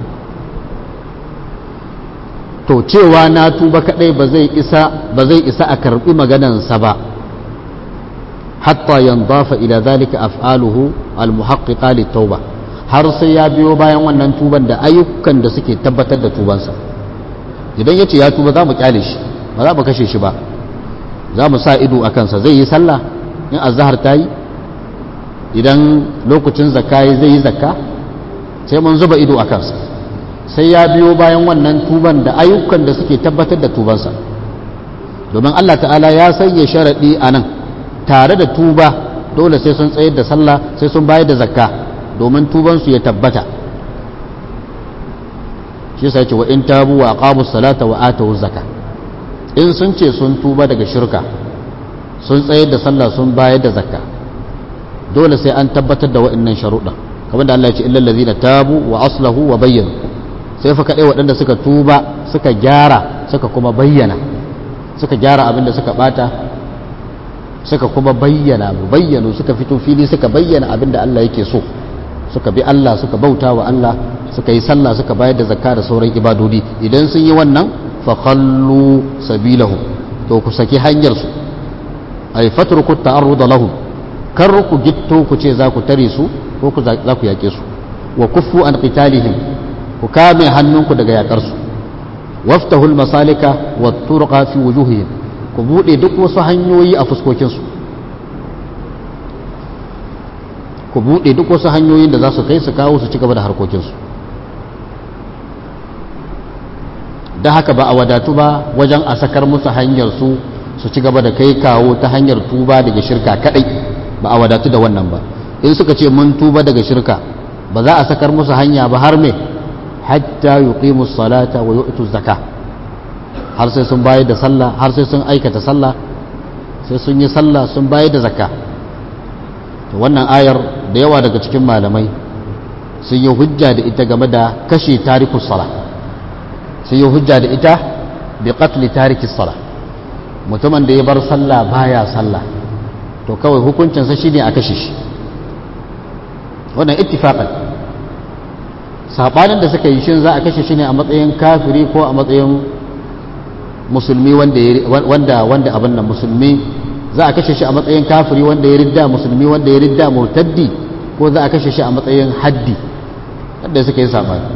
to cewa na tuba kadai ba zai isa ba zai isa a karbi maganansa ba hatta yandafa ila zalika af'aluhu almuhaqqiqa litauba har sai ya biyo bayan wannan tuban da ayyukan da suke tabbatar da tubansa idan yace ya tuba za mu kyale shi ba za mu kashe shi ba za mu sa ido a kansa zai yi sallah in azhar ta yi idan lokacin zakka zai yi zakka sai mun zuba ido a kansa sai ya biyo bayan wannan tuban da ayyukan da suke tabbatar da tubansa domin Allah ta'ala ya sanya sharaɗi a nan tare da tuba dole sai sun tsayar da sallah sai sun bayar da zakka domin tubansu ya tabbata shi sai ce wa in tabu wa aqamu salata wa atu zakka in sun ce sun tuba daga shirka sun tsayar da sallah sun bayar da zakka dole sai an tabbatar da waɗannan sharuɗa kamar da Allah ya ce illal ladzina tabu wa aslahu wa bayyana sai fa kadai waɗanda suka tuba suka gyara suka kuma bayyana suka gyara abin da suka bata suka kuma bayyana bayyano suka fito fili suka bayyana abin da Allah yake so suka bi Allah suka bauta wa Allah suka yi sallah suka bayar da zakka da sauran ibadodi idan sun yi wannan fa khallu sabilahu to ku saki hanyar su ay fatruku ta'arrud lahum kar ku gitto ku ce za ku tare su ko ku za ku yake su wa kuffu an qitalihim ku kame hannunku daga yakar su waftahul masalika wa turqa fi wujuhihim ku bude duk wasu hanyoyi a fuskokin su ku bude duk wasu hanyoyin da za su kai su kawo su ci gaba da harkokin su da haka ba a wadatu ba wajen a sakar musu hanyar su su ci gaba da kai kawo ta hanyar tuba daga shirka kadai ba a wadatu da wannan ba in suka ce mun tuba daga shirka ba za a sakar musu hanya ba har me hatta yuqimu salata wa yu'tu zaka har sai sun bayar da sallah har sai sun aikata sallah sai sun yi sallah sun bayar da zakka to wannan ayar da yawa daga cikin malamai sun yi hujja da ita game da kashe tarikus sala sun yi hujja da ita bi qatl tarikis sala mutumin da ya bar sallah baya sallah to kawai hukuncinsa shine a kashe shi wannan ittifaqan sabanin da suka yi shin za a kashe shi ne a matsayin kafiri ko a matsayin musulmi wanda wanda wanda abin nan musulmi za a kashe shi a matsayin kafiri wanda ya ridda musulmi wanda ya ridda murtaddi ko za a kashe shi a matsayin haddi wanda suka yi sabani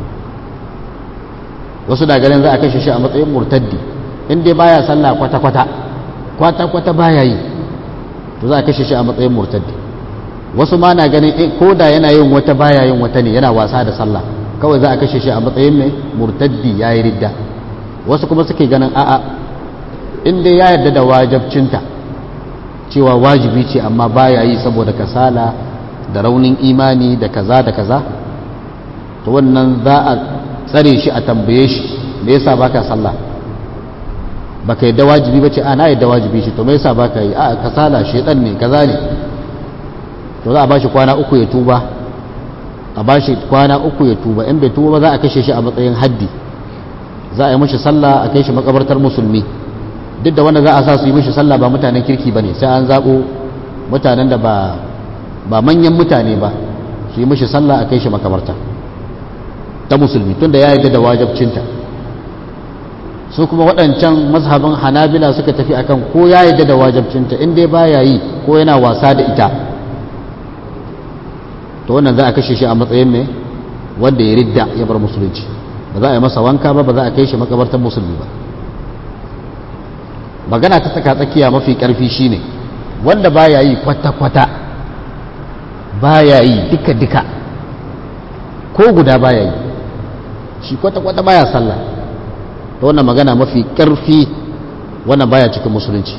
wasu da ganin za a kashe shi a matsayin murtaddi in dai baya sallah kwata kwata kwata kwata baya yi to za a kashe shi a matsayin murtaddi wasu ma na ganin ko da yana yin wata baya yin wata ne yana wasa da sallah kawai za a kashe shi a matsayin mai murtaddi ya yi ridda wasu kuma suke ganin a'a in dai ya yarda da wajabcinta cewa wajibi ce amma baya yi saboda kasala da raunin imani da kaza da kaza to wannan za a tsare shi a tambaye shi me yasa baka sallah baka yadda wajibi bace a na yadda wajibi shi to me yasa baka yi a kasala shedan ne kaza ne to za a bashi kwana uku ya tuba a bashi kwana uku ya tuba in bai tuba ba za a kashe shi a matsayin haddi za a yi mashi sallah a kai shi makabartar musulmi duk da wanda za a sa su yi mashi sallah ba mutanen kirki ba ne sai an zaɓo mutanen da ba ba manyan mutane ba su yi mashi sallah a kai shi makabarta ta musulmi tunda ya yarda da wajabcinta su kuma waɗancan mazhabin hanabila suka tafi akan ko ya yarda da wajabcinta in dai baya yi ko yana wasa da ita to wannan za a kashe shi a matsayin mai wanda ya ridda ya bar musulunci ba za a yi masa wanka ba ba za a kai shi makabartar musulmi ba magana ta tsaka tsakiya mafi karfi shine wanda baya yi kwata-kwata baya yi duka-duka ko guda baya yi shi kwata-kwata baya sallah ta wannan magana mafi karfi wannan baya cikin musulunci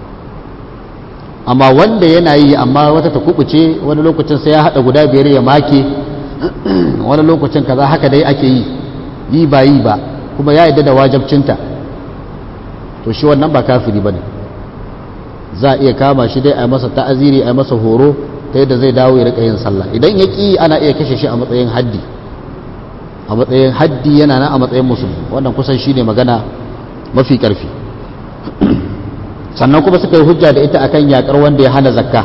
amma wanda yana yi amma wata ta kubuce wani lokacin sai ya hada guda biyar ya make wani lokacin kaza haka dai ake yi yi ba yi ba kuma ya yadda da wajabcinta to shi wannan ba kafiri ba ne za a iya kama shi dai a masa ta'aziri a masa horo ta yadda zai dawo ya rika yin sallah idan ya ƙi ana iya kashe shi a matsayin haddi a matsayin haddi yana nan a matsayin musulmi wannan kusan shi ne magana mafi ƙarfi sannan kuma suka yi hujja da ita akan yakar wanda ya hana zakka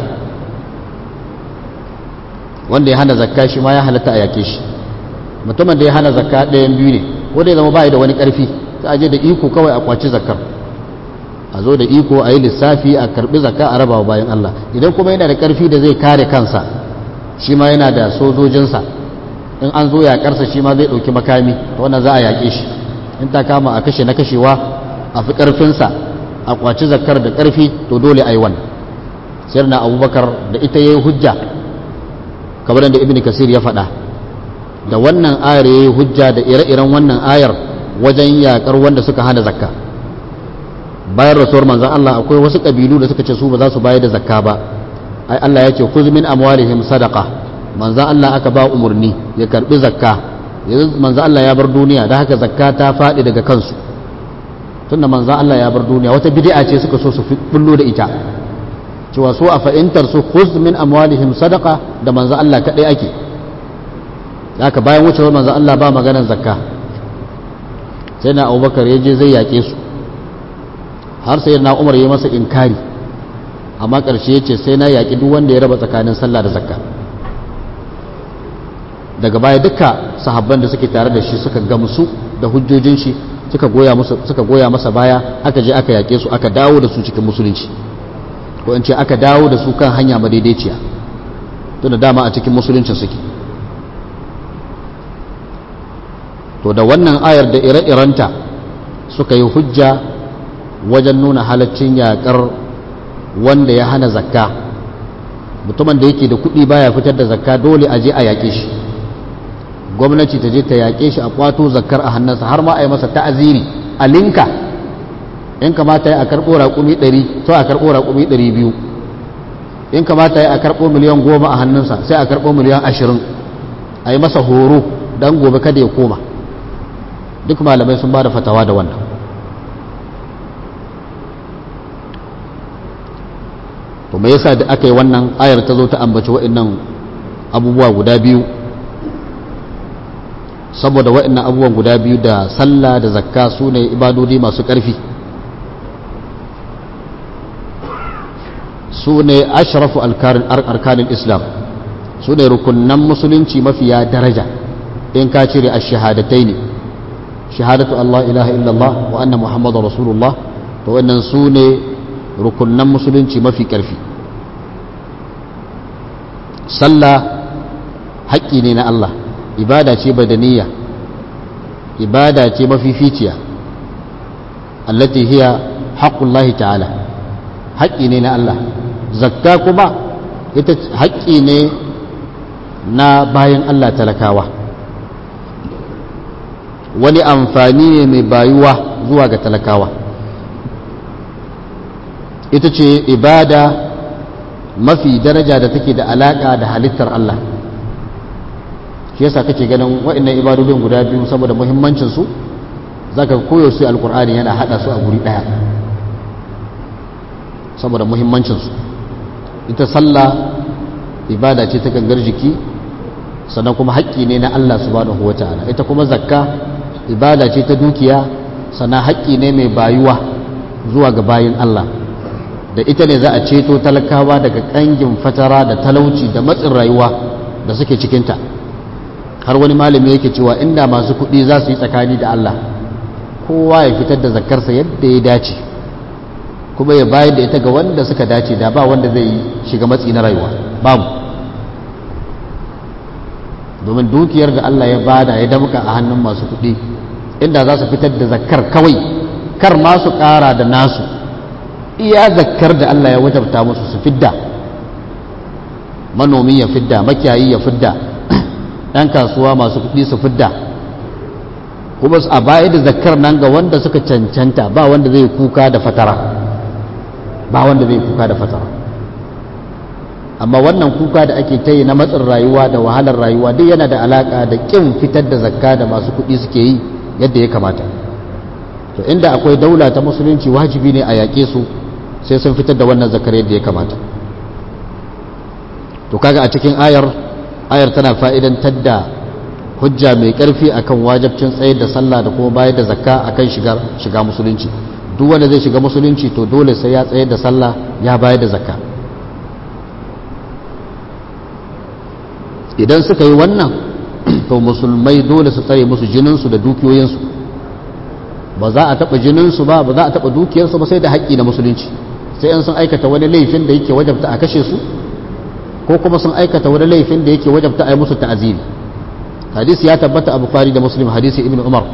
wanda ya hana zakka shi ma ya halatta a yake shi mutumin da ya hana zakka ɗayan biyu ne wanda ya zama ba da wani ƙarfi ta aje da iko kawai a kwaci zakkar a zo da iko a yi lissafi a karɓi zakka a rabawa bayan Allah idan kuma yana da ƙarfi da zai kare kansa shi ma yana da sojojinsa in an zo yaƙarsa shi ma zai ɗauki makami ta wannan za a yaƙe shi in ta kama a kashe na kashewa a fi ƙarfinsa a kwaci zakkar da ƙarfi to dole a yi wannan sayar na abubakar da ita ya yi hujja kamar da ibn kasir ya faɗa da wannan ayar ya yi hujja da ire-iren wannan ayar wajen yaƙar wanda suka hana zakka bayan rasuwar manzan Allah akwai wasu ƙabilu da suka ce su ba za su bayar da zakka ba ai Allah ya ce kuz min amwalihim sadaqa manzan Allah aka ba umarni ya karbi zakka yanzu manzan Allah ya bar duniya da haka zakka ta faɗi daga kansu tunda manzan Allah ya bar duniya wata bid'a ce suka so su bullo da ita cewa su a fa'intar su khuz min amwalihim sadaqa da manzan Allah kadai ake haka bayan wucewar manzan Allah ba maganar zakka sai na Abubakar ya je zai yaƙe su har sai na Umar ya masa inkari amma ƙarshe ya ce sai na yaƙi duk wanda ya raba tsakanin sallah da zakka daga baya duka sahabban da suke tare da shi suka gamsu da hujjojin shi suka goya masa suka goya masa baya aka je aka yake su aka dawo da su cikin musulunci ko in ce aka dawo da su kan hanya madaidaiciya tunda dama a cikin musuluncin suke to da wannan ayar da ire-irenta suka yi hujja wajen nuna halaccin yakar wanda ya hana zakka mutumin da yake da kuɗi baya fitar da zakka dole a je a yaƙe shi gwamnati ta je ta yaƙe shi a kwato zakkar a hannunsa har ma a yi masa ta'aziri a linka in kamata ya a karɓo raƙumi ɗari to a karɓo raƙumi ɗari biyu in kamata ya a karɓo miliyan goma a hannunsa sai a karɓo miliyan ashirin a yi masa horo don gobe kada ya koma duk malamai sun ba da fatawa da wannan to me yasa da aka yi wannan ayar ta zo ta ambaci waɗannan abubuwa guda biyu saboda waɗannan abubuwan guda biyu da sallah da zakka su ne ibadodi masu ƙarfi su ne ashrafu arkanin islam su ne rukunan musulunci mafiya daraja in ka cire a shahadatai ne shahadatu Allah ilaha illallah wa anna muhammadu rasulullah to wannan su ne rukunan musulunci mafi ƙarfi sallah haƙƙi ne na Allah ibada ce badaniya ibada ce mafificiya allati hiya haqqullahi ta'ala haƙƙi ne na Allah zakka kuma ita haƙƙi ne na bayan Allah talakawa wani amfani ne mai bayuwa zuwa ga talakawa ita ce ibada mafi daraja da take da alaƙa da halittar Allah shi yasa kake ganin waɗannan ibadodin guda biyu saboda muhimmancin su zaka koyo su alqur'ani yana hada su a guri daya saboda muhimmancin su ita sallah ibada ce ta gangar jiki sannan kuma haƙƙi ne na Allah subhanahu wata'ala ita kuma zakka ibada ce ta dukiya sannan haƙƙi ne mai bayuwa zuwa ga bayin Allah da ita ne za a ceto talakawa daga ƙangin fatara da talauci da matsin rayuwa da suke cikinta har wani malami yake cewa inda masu kuɗi za su yi tsakani da Allah kowa ya fitar da zakarsa yadda ya dace kuma ya bayar da ita ga wanda suka dace da ba wanda zai shiga matsi na rayuwa babu domin dukiyar da Allah ya bada ya damka a hannun masu kuɗi inda za su fitar da zakar kawai kar ma su ƙara da nasu iya zakar da Allah ya wajabta musu su fidda manomi ya fidda makiyayi ya fidda ɗan kasuwa masu kuɗi su fidda kuma a baya da zakar nan ga wanda suka cancanta ba wanda zai kuka da fatara ba wanda zai kuka da fatara amma wannan kuka da ake ta yi na matsin rayuwa da wahalar rayuwa duk yana da alaka da ƙin fitar da zakka da masu kuɗi suke yi yadda ya kamata to inda akwai daula ta musulunci wajibi ne a yaƙe su sai sun fitar da wannan zakar yadda ya kamata to kaga a cikin ayar ayar tana fa'idantar da hujja mai ƙarfi akan wajabcin tsayar da sallah da kuma bayar da zakka akan shiga shiga musulunci duk wanda zai shiga musulunci to dole sai ya tsayar da sallah ya bayar da zakka idan suka yi wannan to musulmai dole su tsare musu jininsu da dukiyoyinsu ba za a taɓa jininsu ba ba za a taɓa dukiyarsu ba sai da haƙƙi na musulunci sai in sun aikata wani laifin da yake wajabta a kashe su ko kuma sun aikata wani laifin da yake wajabta a yi musu ta'aziri hadisi ya tabbata a bukhari da muslim hadisi ibn umar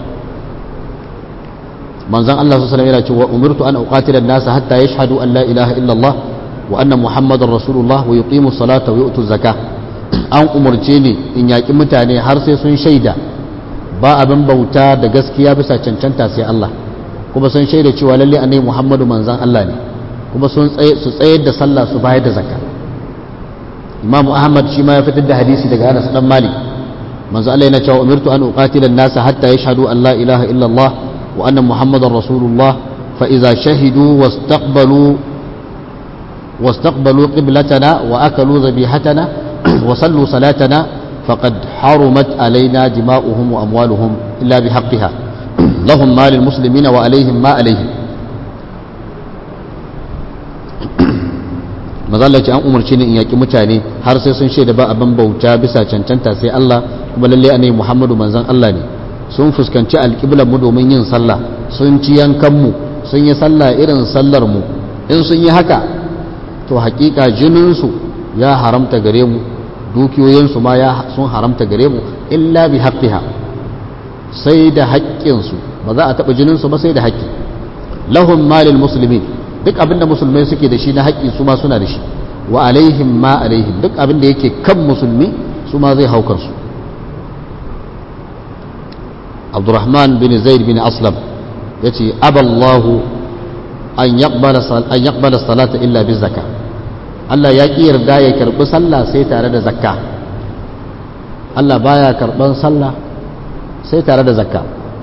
manzon Allah sallallahu alaihi wasallam yana cewa umirtu an uqatila an-nasa hatta yashhadu an la ilaha illa Allah wa anna muhammadar rasulullah wa yuqimu salata wa yu'tu zakah an umarce ni in yaƙi mutane har sai sun shaida ba abin bauta da gaskiya bisa cancanta sai Allah kuma sun shaida cewa lalle annabi muhammadu manzon Allah ne kuma sun su tsayar da sallah su bayar da zakka imam ahmad shi ma ya fitar da hadisi daga anas dan malik manzo Allah yana cewa umirtu an uqatila an-nasa hatta yashhadu an la ilaha illa Allah wa anna muhammadar rasulullah فإذا شهدوا واستقبلوا واستقبلوا قبلتنا وأكلوا ذبيحتنا وصلوا صلاتنا فقد حرمت علينا دماؤهم وأموالهم إلا بحقها لهم ما للمسلمين وعليهم ما عليهم mazalla ce an umarci ni in yaƙi mutane har sai sun shaida ba abin bauta bisa cancanta sai Allah kuma lalle annabi Muhammadu manzon Allah ne sun fuskanci alƙiblar mu domin yin sallah sun ci yankan mu sun yi sallah irin sallar mu in sun yi haka to haƙiƙa jinin su ya haramta gare mu dukiyoyin su ma ya sun haramta gare mu illa bi haqqiha sai da haƙƙin su ba za a taɓa jinin su ba sai da haƙƙi lahum malil muslimin duk abinda musulmai suke da shi na haƙƙi su ma suna da shi wa alaihim ma alaihim duk abinda yake kan musulmi su ma zai hau kansu abdurrahman bin zaid bin aslam ya ce aballahu an yaqbala salata illa bi zakka Allah ya ƙi yarda ya karɓi sallah sai tare da zakka Allah baya karɓan sallah sai tare da zakka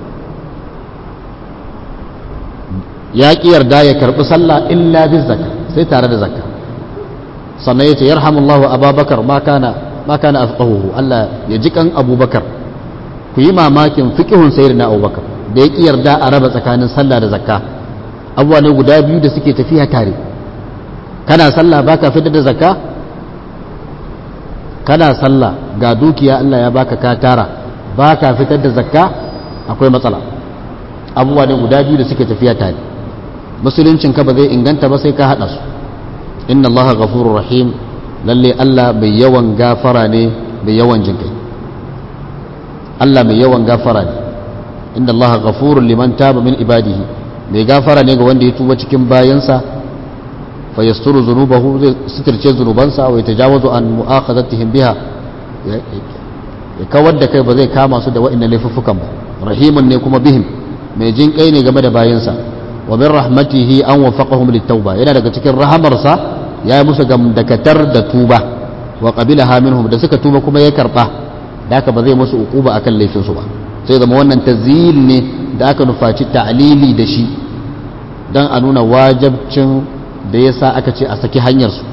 ya ƙi yarda ya karɓi sallah illa bi zakka sai tare da zakka sannan yace yarhamullahu ababakar ma kana ma kana afqahuhu Allah ya ji kan abubakar ku yi mamakin fiqhun sayyidina abubakar da ya ƙi yarda a raba tsakanin sallah da zakka abubuwa ne guda biyu da suke tafiya tare kana sallah baka fitar da zakka kana sallah ga dukiya Allah ya baka ka tara baka fitar da zakka akwai matsala abubuwa ne guda biyu da suke tafiya tare musuluncin ka ba zai inganta ba sai ka hada su inna allaha ghafurur rahim lalle Allah mai yawan gafara ne mai yawan jinkai Allah mai yawan gafara ne inna allaha ghafurur liman taba min ibadihi mai gafara ne ga wanda ya tuba cikin bayansa fa yasturu zunubahu zai sitirce zunubansa wa yatajawazu an mu'akhadhatihim biha ya kawar da kai ba zai kama su da wa'annan laifuffukan ba rahimun ne kuma bihim mai jinkai ne game da bayansa wa min rahmatihi an wafaqahum litauba yana daga cikin rahamarsa ya yi musu gamdakatar da tuba wa qabilaha minhum da suka tuba kuma ya karba da haka ba zai musu uquba akan laifin su ba sai zama wannan tazyil ne da aka nufaci ta'lili da shi dan a nuna wajibcin da yasa aka ce a saki hanyar su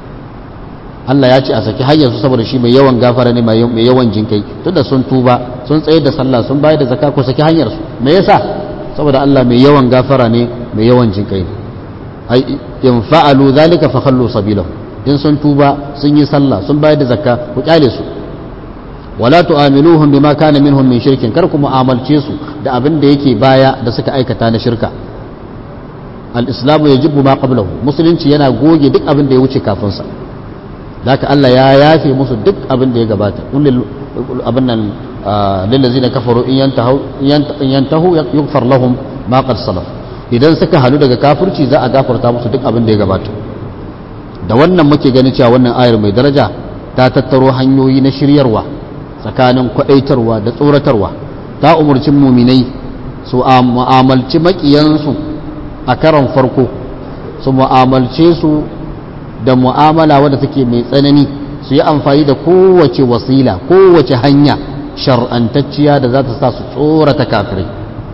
Allah ya ce a saki hanyar su saboda shi mai yawan gafara ne mai yawan jinkai tunda sun tuba sun tsaye da sallah sun bayar da zakka ko saki hanyar su me yasa saboda Allah mai yawan gafara ne mai yawan jinkai ne ai in fa'alu zalika fa khallu sabilahu in sun tuba sun yi sallah sun bayar da zakka ku kyale su wala tu'amiluhum bima kana minhum min shirkin kar ku mu'amalce su da abin da yake baya da suka aikata na shirka al-islamu yajibu ma qablahu musulunci yana goge duk abin da ya wuce kafin sa zaka Allah ya yafe musu duk abin da ya gabata kullul abin nan lillazina kafaru in yantahu in yantahu yughfar lahum ma qad salaf idan suka halu daga kafirci za a gafarta musu duk abin da ya gabata da wannan muke ganin cewa wannan ayar mai daraja ta tattaro hanyoyi na shiryarwa tsakanin kwadaitarwa da tsoratarwa ta umarci muminai su mu'amalci makiyansu a karon farko su mu'amalce su da mu'amala wadda take mai tsanani su yi amfani da kowace wasila kowace hanya shar'antacciya da za ta sa su tsorata kafirai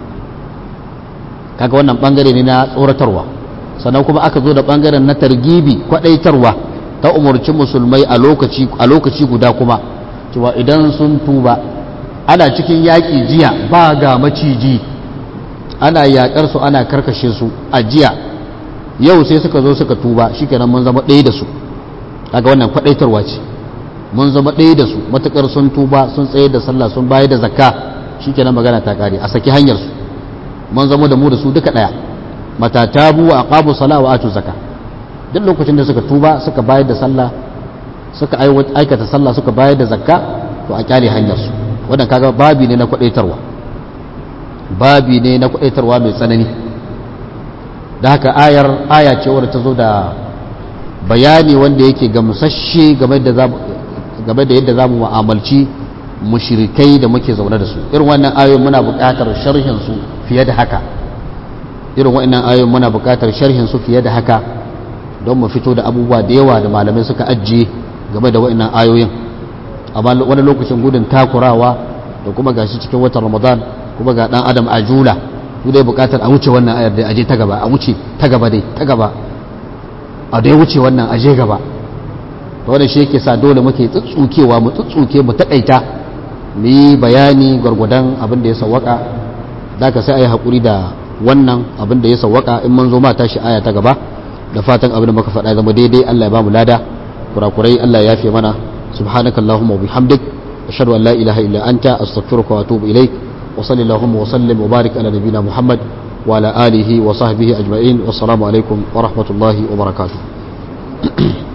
kaga wannan bangare ne na tsoratarwa sannan kuma aka zo da bangaren na targibi kwadaitarwa ta umarci musulmai a lokaci a lokaci guda kuma cewa idan sun tuba ana cikin yaƙi jiya ba ga maciji ana yaƙar su ana karkashe su a jiya yau sai suka zo suka tuba shikenan mun zama ɗaya da su kaga wannan kwadaitarwa ce mun zama ɗaya da su matukar sun tuba sun tsaye da sallah sun bayar da zakka shikenan magana ta kare a saki hanyar su mun zama da mu da su duka ɗaya matatabu wa aqamu sala wa atu zakka duk lokacin da suka tuba suka bayar da sallah suka aikata sallah suka bayar da zakka to a kyale hanyar su wannan kaga babi ne na kwadaitarwa babi ne na kwadaitarwa mai tsanani da haka ayar aya ce wadda ta zo da bayani wanda yake gamsashe game da game da yadda zamu mu'amalci mushrikai da muke zaune da su irin wannan ayoyin muna buƙatar sharhin su fiye da haka irin wannan ayoyin muna buƙatar sharhin su fiye da haka don mu fito da abubuwa da yawa da malamai suka ajiye game da wannan ayoyin amma wani lokacin gudun takurawa da kuma gashi cikin watan ramadan kuma ga dan adam ajula su dai bukatar a wuce wannan ayar da aje ta gaba a wuce ta gaba dai ta gaba a dai wuce wannan aje gaba to wannan shi yake sa dole muke tsutsukewa mu tsutsuke mu takaita mu yi bayani gwargwadon abin da ya sawwaka da ka sai a yi haƙuri da wannan abin da ya sawwaka in mun zo ma tashi aya ta gaba da fatan abin da muka faɗa zama daidai Allah ya ba mu lada kurakurai Allah ya yafe mana subhanakallahumma wa bihamdik ashhadu an la ilaha illa anta astaghfiruka wa atubu ilaik wa sallallahu wa sallim wa barik ala nabiyyina muhammad wa ala alihi wa sahbihi ajma'in wassalamu alaikum wa rahmatullahi wa barakatuh